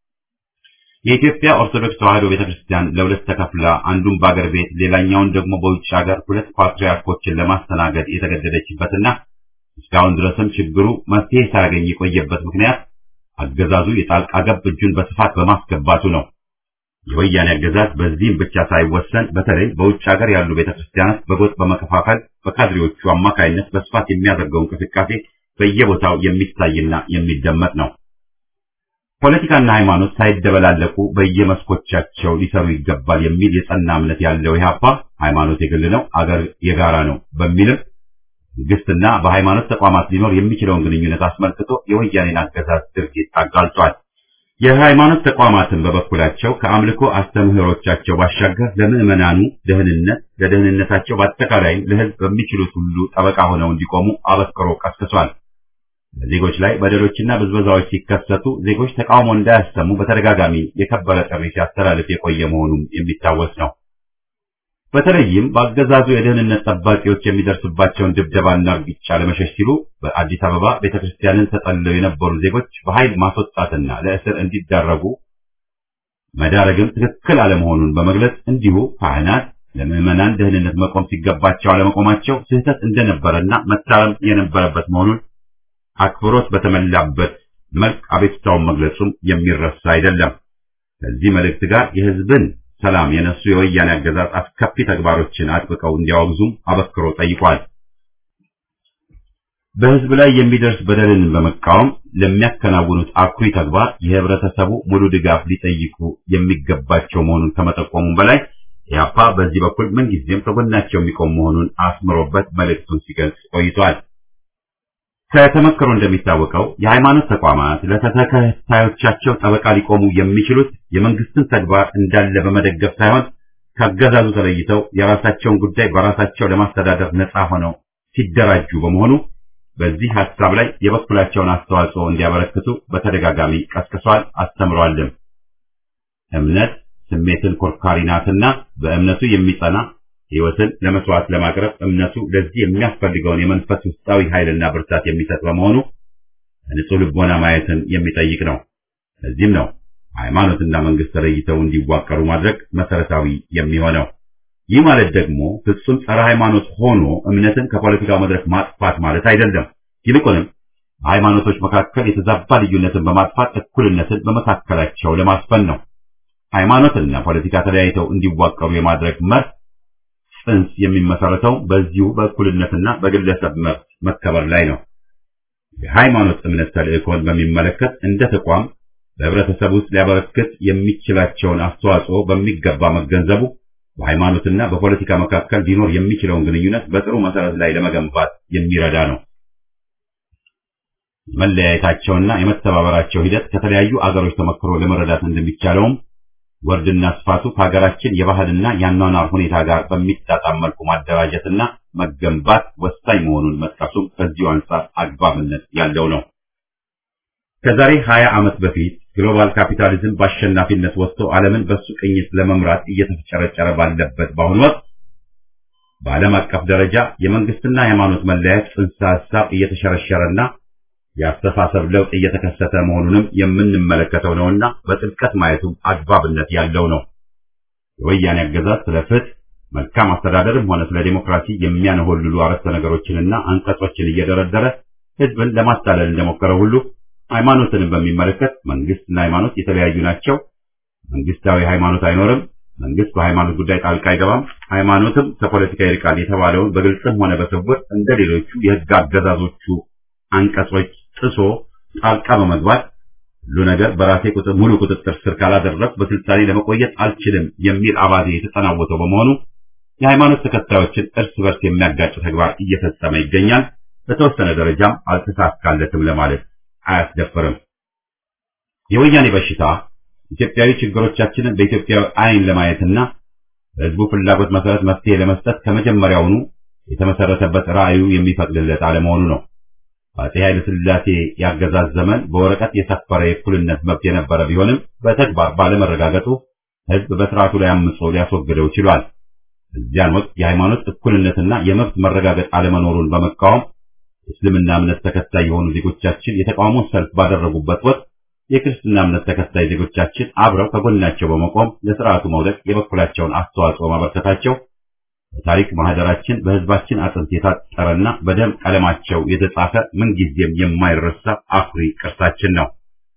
የኢትዮጵያ ኦርቶዶክስ ተዋሕዶ ቤተክርስቲያን ለሁለት ተከፍላ አንዱን በአገር ቤት ሌላኛውን ደግሞ በውጭ ሀገር ሁለት ፓትርያርኮችን ለማስተናገድ የተገደደችበትና እስካሁን ድረስም ችግሩ መፍትሄ ሳያገኝ የቆየበት ምክንያት አገዛዙ የጣልቃ ገብ እጁን በስፋት በማስገባቱ ነው። የወያኔ አገዛዝ በዚህም ብቻ ሳይወሰን በተለይ በውጭ ሀገር ያሉ ቤተክርስቲያናት በጎጥ በመከፋፈል በካድሬዎቹ አማካይነት በስፋት የሚያደርገው እንቅስቃሴ በየቦታው የሚታይና የሚደመጥ ነው። ፖለቲካና ሃይማኖት ሳይደበላለቁ በየመስኮቻቸው ሊሰሩ ይገባል የሚል የጸና እምነት ያለው ኢህአፓ ሃይማኖት የግል ነው፣ አገር የጋራ ነው በሚልም መንግስትና በሃይማኖት ተቋማት ሊኖር የሚችለውን ግንኙነት አስመልክቶ የወያኔን አገዛዝ ድርጊት አጋልጧል። የሃይማኖት ተቋማትን በበኩላቸው ከአምልኮ አስተምህሮቻቸው ባሻገር ለምዕመናኑ ደህንነት፣ ለደህንነታቸው በአጠቃላይም ለህዝብ በሚችሉት ሁሉ ጠበቃ ሆነው እንዲቆሙ አበክሮ ቀስቅሷል። በዜጎች ላይ በደሎችና ብዝበዛዎች ሲከሰቱ ዜጎች ተቃውሞ እንዳያሰሙ በተደጋጋሚ የከበረ ጥሪ ሲያስተላልፍ የቆየ መሆኑም የሚታወስ ነው። በተለይም በአገዛዙ የደህንነት ጠባቂዎች የሚደርስባቸውን ድብደባና እርግጫ ለመሸሽ ሲሉ በአዲስ አበባ ቤተክርስቲያንን ተጠልለው የነበሩ ዜጎች በኃይል ማስወጣትና ለእስር እንዲዳረጉ መዳረግም ትክክል አለመሆኑን በመግለጽ እንዲሁ ካህናት ለምዕመናን ደህንነት መቆም ሲገባቸው አለመቆማቸው ስህተት እንደነበረና መታረም የነበረበት መሆኑን አክብሮት በተሞላበት መልክ አቤቱታውን መግለጹም የሚረሳ አይደለም። ከዚህ መልእክት ጋር የህዝብን ሰላም የነሱ የወያኔ አገዛዝ አስከፊ ተግባሮችን አጥብቀው እንዲያወግዙም አበክሮ ጠይቋል። በህዝብ ላይ የሚደርስ በደልን በመቃወም ለሚያከናውኑት አኩሪ ተግባር የህብረተሰቡ ሙሉ ድጋፍ ሊጠይቁ የሚገባቸው መሆኑን ከመጠቆሙም በላይ ኢህአፓ በዚህ በኩል ምንጊዜም ከጎናቸው የሚቆም መሆኑን አስምሮበት መልእክቱን ሲገልጽ ቆይቷል። ከተመክሮ እንደሚታወቀው የሃይማኖት ተቋማት ለተከታዮቻቸው ጠበቃ ሊቆሙ የሚችሉት የመንግስትን ተግባር እንዳለ በመደገፍ ሳይሆን ከአገዛዙ ተለይተው የራሳቸውን ጉዳይ በራሳቸው ለማስተዳደር ነፃ ሆነው ሲደራጁ በመሆኑ በዚህ ሐሳብ ላይ የበኩላቸውን አስተዋጽኦ እንዲያበረክቱ በተደጋጋሚ ቀስቅሷል፣ አስተምሯልም። እምነት ስሜትን ኮርካሪ ናትና በእምነቱ የሚጸና ሕይወትን ለመስዋዕት ለማቅረብ እምነቱ ለዚህ የሚያስፈልገውን የመንፈስ ውስጣዊ ኃይልና ብርታት የሚሰጥ በመሆኑ ንጹህ ልቦና ማየትን የሚጠይቅ ነው። ለዚህም ነው ሃይማኖትና መንግስት ተለይተው እንዲዋቀሩ ማድረግ መሰረታዊ የሚሆነው። ይህ ማለት ደግሞ ፍጹም ጸረ ሃይማኖት ሆኖ እምነትን ከፖለቲካው መድረክ ማጥፋት ማለት አይደለም። ይልቁንም በሃይማኖቶች መካከል የተዛባ ልዩነትን በማጥፋት እኩልነትን በመካከላቸው ለማስፈን ነው። ሃይማኖትና ፖለቲካ ተለያይተው እንዲዋቀሩ የማድረግ መርህ ጽንስ የሚመሰረተው በዚሁ በእኩልነትና በግለሰብ መብት መከበር ላይ ነው። የሃይማኖት እምነት ተልእኮን በሚመለከት እንደ ተቋም በህብረተሰብ ውስጥ ሊያበረክት የሚችላቸውን አስተዋጽኦ በሚገባ መገንዘቡ በሃይማኖትና በፖለቲካ መካከል ሊኖር የሚችለውን ግንኙነት በጥሩ መሰረት ላይ ለመገንባት የሚረዳ ነው። የመለያየታቸውና የመተባበራቸው ሂደት ከተለያዩ አገሮች ተመክሮ ለመረዳት እንደሚቻለውም ወርድና ስፋቱ ከሀገራችን የባህልና የአኗኗር ሁኔታ ጋር በሚጣጣም መልኩ ማደራጀትና መገንባት ወሳኝ መሆኑን መጥቀሱም ከዚሁ አንጻር አግባብነት ያለው ነው። ከዛሬ 20 ዓመት በፊት ግሎባል ካፒታሊዝም በአሸናፊነት ወጥቶ ዓለምን በሱ ቅኝት ለመምራት እየተፍጨረጨረ ባለበት በአሁኑ ወቅት በዓለም አቀፍ ደረጃ የመንግስትና የሃይማኖት መለያየት ጽንሰ ሐሳብ እየተሸረሸረና የአስተሳሰብ ለውጥ እየተከሰተ መሆኑንም የምንመለከተው ነውና በጥልቀት ማየቱም አግባብነት ያለው ነው። የወያኔ አገዛዝ ስለ ፍትህ፣ መልካም አስተዳደርም ሆነ ስለ ዲሞክራሲ የሚያነሆልሉ አረፍተ ነገሮችንና አንቀጾችን እየደረደረ ህዝብን ለማታለል እንደሞከረው ሁሉ ሃይማኖትንም በሚመለከት መንግስትና ሃይማኖት የተለያዩ ናቸው፣ መንግስታዊ ሃይማኖት አይኖርም፣ መንግስት በሃይማኖት ጉዳይ ጣልቃ አይገባም፣ ሃይማኖትም ከፖለቲካ ይርቃል የተባለውን በግልጽም ሆነ በስውር እንደ ሌሎቹ የህግ አገዛዞቹ አንቀጾች ጥሶ ጣልቃ በመግባት ሁሉ ነገር በራሴ ቁጥር ሙሉ ቁጥጥር ስር ካላደረግ በስልጣኔ ለመቆየት አልችልም የሚል አባዜ የተጠናወተው በመሆኑ የሃይማኖት ተከታዮችን እርስ በርስ የሚያጋጭ ተግባር እየፈጸመ ይገኛል። በተወሰነ ደረጃም አልተሳካለትም ለማለት አያስደፍርም። የወያኔ በሽታ ኢትዮጵያዊ ችግሮቻችንን በኢትዮጵያዊ አይን ለማየትና በህዝቡ ፍላጎት መሰረት መፍትሄ ለመስጠት ከመጀመሪያውኑ የተመሰረተበት ራዕዩ የሚፈቅድለት አለመሆኑ ነው። በአፄ ኃይለ ሥላሴ ያገዛዝ ዘመን በወረቀት የሰፈረ የእኩልነት መብት የነበረ ቢሆንም በተግባር ባለመረጋገጡ ህዝብ በስርዓቱ ላይ አምጾ ሊያስወግደው ችሏል። እዚያን ወቅት የሃይማኖት እኩልነትና የመብት መረጋገጥ አለመኖሩን በመቃወም የእስልምና እምነት ተከታይ የሆኑ ዜጎቻችን የተቃውሞ ሰልፍ ባደረጉበት ወቅት የክርስትና እምነት ተከታይ ዜጎቻችን አብረው ከጎናቸው በመቆም ለስርዓቱ መውደቅ የበኩላቸውን አስተዋጽኦ ማበርከታቸው በታሪክ ማህደራችን በህዝባችን አጥንት የታጠረና በደም ቀለማቸው የተጻፈ ምንጊዜም የማይረሳ አኩሪ ቅርሳችን ነው።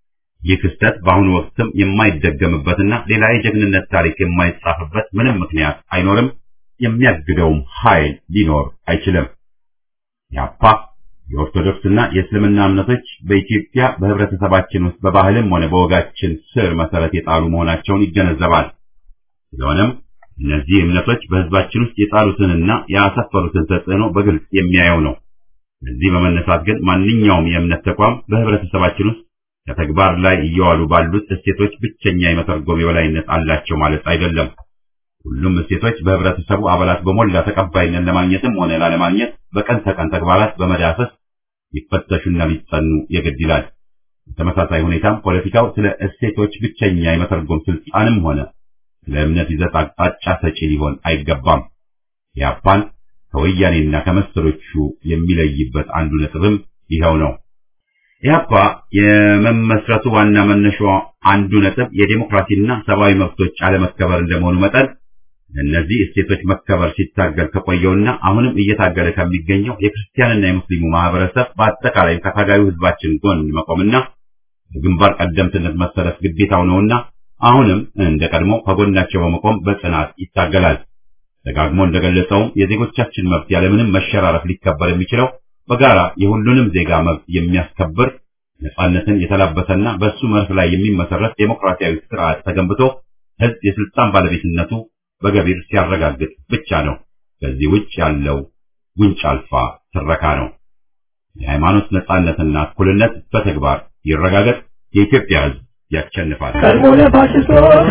ይህ ክስተት በአሁኑ ወቅትም የማይደገምበትና ሌላ የጀግንነት ታሪክ የማይጻፍበት ምንም ምክንያት አይኖርም። የሚያግደውም ኃይል ሊኖር አይችልም። ያፓ የኦርቶዶክስና የእስልምና እምነቶች በኢትዮጵያ በህብረተሰባችን ውስጥ በባህልም ሆነ በወጋችን ስር መሰረት የጣሉ መሆናቸውን ይገነዘባል። ስለሆነም እነዚህ እምነቶች በህዝባችን ውስጥ የጣሉትንና ያሰፈሩትን ተጽዕኖ በግልጽ የሚያየው ነው። እዚህ በመነሳት ግን ማንኛውም የእምነት ተቋም በህብረተሰባችን ውስጥ ከተግባር ላይ እየዋሉ ባሉት እሴቶች ብቸኛ የመተርጎም የበላይነት አላቸው ማለት አይደለም። ሁሉም እሴቶች በህብረተሰቡ አባላት በሞላ ተቀባይነት ለማግኘትም ሆነ ላለማግኘት በቀን ተቀን ተግባራት በመዳሰስ ሊፈተሹና ሊጸኑ የግድ ይላል። በተመሳሳይ ሁኔታም ፖለቲካው ስለ እሴቶች ብቸኛ የመተርጎም ስልጣንም ሆነ ስለ እምነት ይዘት አቅጣጫ ሰጪ ሊሆን አይገባም። ያፓን ከወያኔና ከመሰሎቹ የሚለይበት አንዱ ነጥብም ይኸው ነው። ኢህአፓ የመመስረቱ ዋና መነሻ አንዱ ነጥብ የዴሞክራሲና ሰብአዊ መብቶች አለመከበር እንደመሆኑ መጠን እነዚህ እሴቶች መከበር ሲታገል ከቆየውና አሁንም እየታገለ ከሚገኘው የክርስቲያንና የሙስሊሙ ማህበረሰብ በአጠቃላይ ከታጋዩ ህዝባችን ጎን መቆምና በግንባር ቀደምትነት መሰለፍ ግዴታው ነውና አሁንም እንደ ቀድሞ ከጎናቸው በመቆም በጽናት ይታገላል። ደጋግሞ እንደገለጸውም የዜጎቻችን መብት ያለምንም መሸራረፍ ሊከበር የሚችለው በጋራ የሁሉንም ዜጋ መብት የሚያስከብር ነጻነትን የተላበሰና በእሱ መርህ ላይ የሚመሰረት ዴሞክራሲያዊ ስርዓት ተገንብቶ ህዝብ የስልጣን ባለቤትነቱ በገቢር ሲያረጋግጥ ብቻ ነው። ከዚህ ውጭ ያለው ጉንጭ አልፋ ትረካ ነው። የሃይማኖት ነጻነትና እኩልነት በተግባር ይረጋገጥ። የኢትዮጵያ ህዝብ ያሸንፋል። ቀድሞ ለፋሽስቶች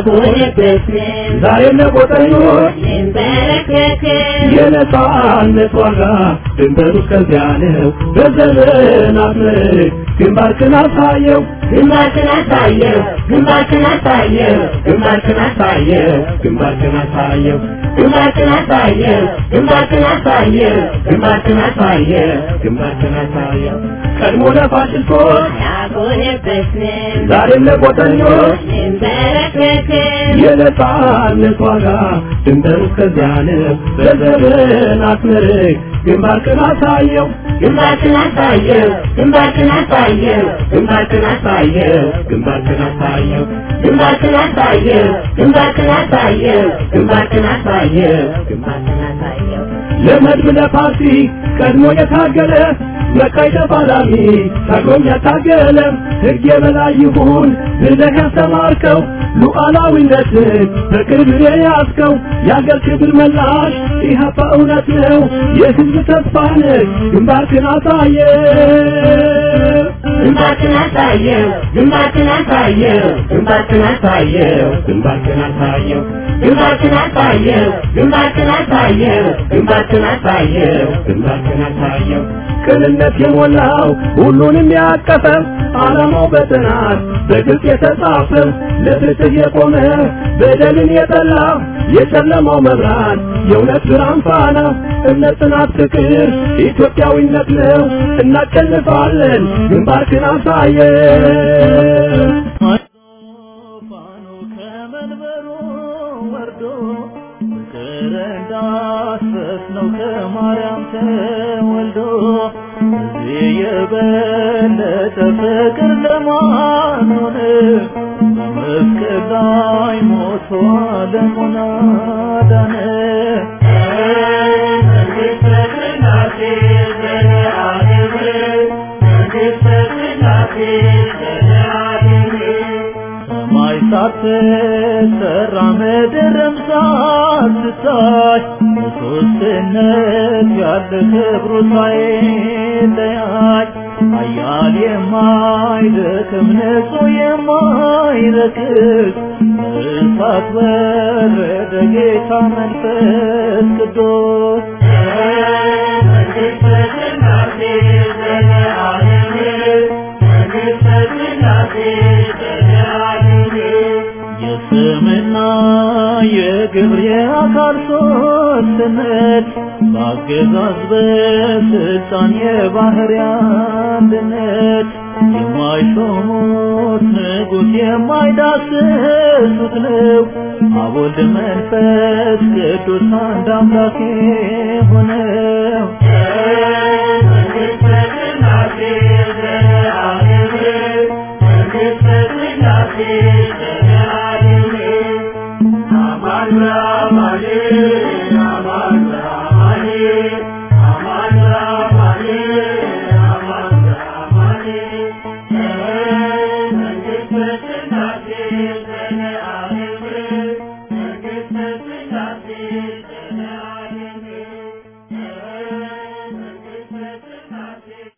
ዛሬም ለቆጠኞች የነጻነት ዋጋ ድንበሩ እስከዚያ ነው። በዘመናት ምርክ ግንባርክን አሳየው ግንባርክን አሳየው ግንባርክን አሳየው ግንባርክን አሳየው ግንባርክን አሳየው ግንባርክን አሳየው ግንባርክን አሳየው ግንባርክን አሳየው ግንባርክን አሳየው ቀድሞ ለፋሽስቶች ያጎነበስን ዛሬም ለቆጠኞች እንበረከክን የነጻነት ዋጋ ድንበሩ እስከዚያ ነው። በዘመናት ምርክ ግንባርክን አሳየው ግንባርክን አሳየው ግንባርክን አሳየው ግንባርክን አሳየው ግንባርክን አሳየው ግንባርክን አሳየው ግንባርክን አሳየው ግንባርክን አሳየው ግንባርክን አሳየው ለመድብ ለፓርቲ ቀድሞ የታገለ መቃይ ተፋላሚ ታግሎም ያታገለ ሕግ የበላይ ይሁን ብለህ ያስተማርከው ሉዓላዊነትን በቅርብ የያዝከው የአገር ክብር መላሽ ኢህአፓ እውነት ነው የሕዝብ ተስፋ ነህ ግንባርክን አሳየ ግንባርክን አሳየው ግንባርክን አሳየው ግንባርክን አሳየው ግንባርክን አሳየው ግንባርክን አሳየው ግንባርክን አሳየው ግንባርክን አሳየው ግንባርክን አሳየው ቅንነት የሞላው ሁሉንም ያቀፈ ዓላማው በጥናት በግልጽ የተጻፈ ለፍትህ የቆመ በደልን የጠላ የጨለማው መብራት የእውነት ብርሃን ፋና እምነት፣ ጽናት፣ ፍቅር ኢትዮጵያዊነት ነው። እናሸንፋለን። ግንባርክን አሳየን። ፋኖ ከመንበሩ ወርዶ ፍቅር እንዳስፈስ ነው ከማርያም ተወልዶ እዚህ የበለጠ ፍቅር ለማን ሆነ? በመስቀል ላይ ሞቶ ዓለሙን አዳነ። መንግሥተ ሥላሴ ዘለዓለም መንግሥተ ሥላሴ ዘለዓለም ሰማይ ሳትሰራ ምድርም ሳትታይ በሦስትነት ያለ ክብሩ ሳይለያይ ኃያል የማይደክም ንጹሕ የማይረክስ በእሳት ወረደ ጌታ መንፈስ ቅዱስ መንግሥተ ሥላሴ ዘለዓለም መንግሥተ ሥላሴ ዘለዓለም የስምና የግብር የአካል ሦስትነት በአገዛዝ በስልጣን የባህሪ አንድነት የማይሾሙት ንጉሥ የማይዳስሱት ነው አብ ወልድ መንፈስ ቅዱስ አንድ አምላክ ሆነው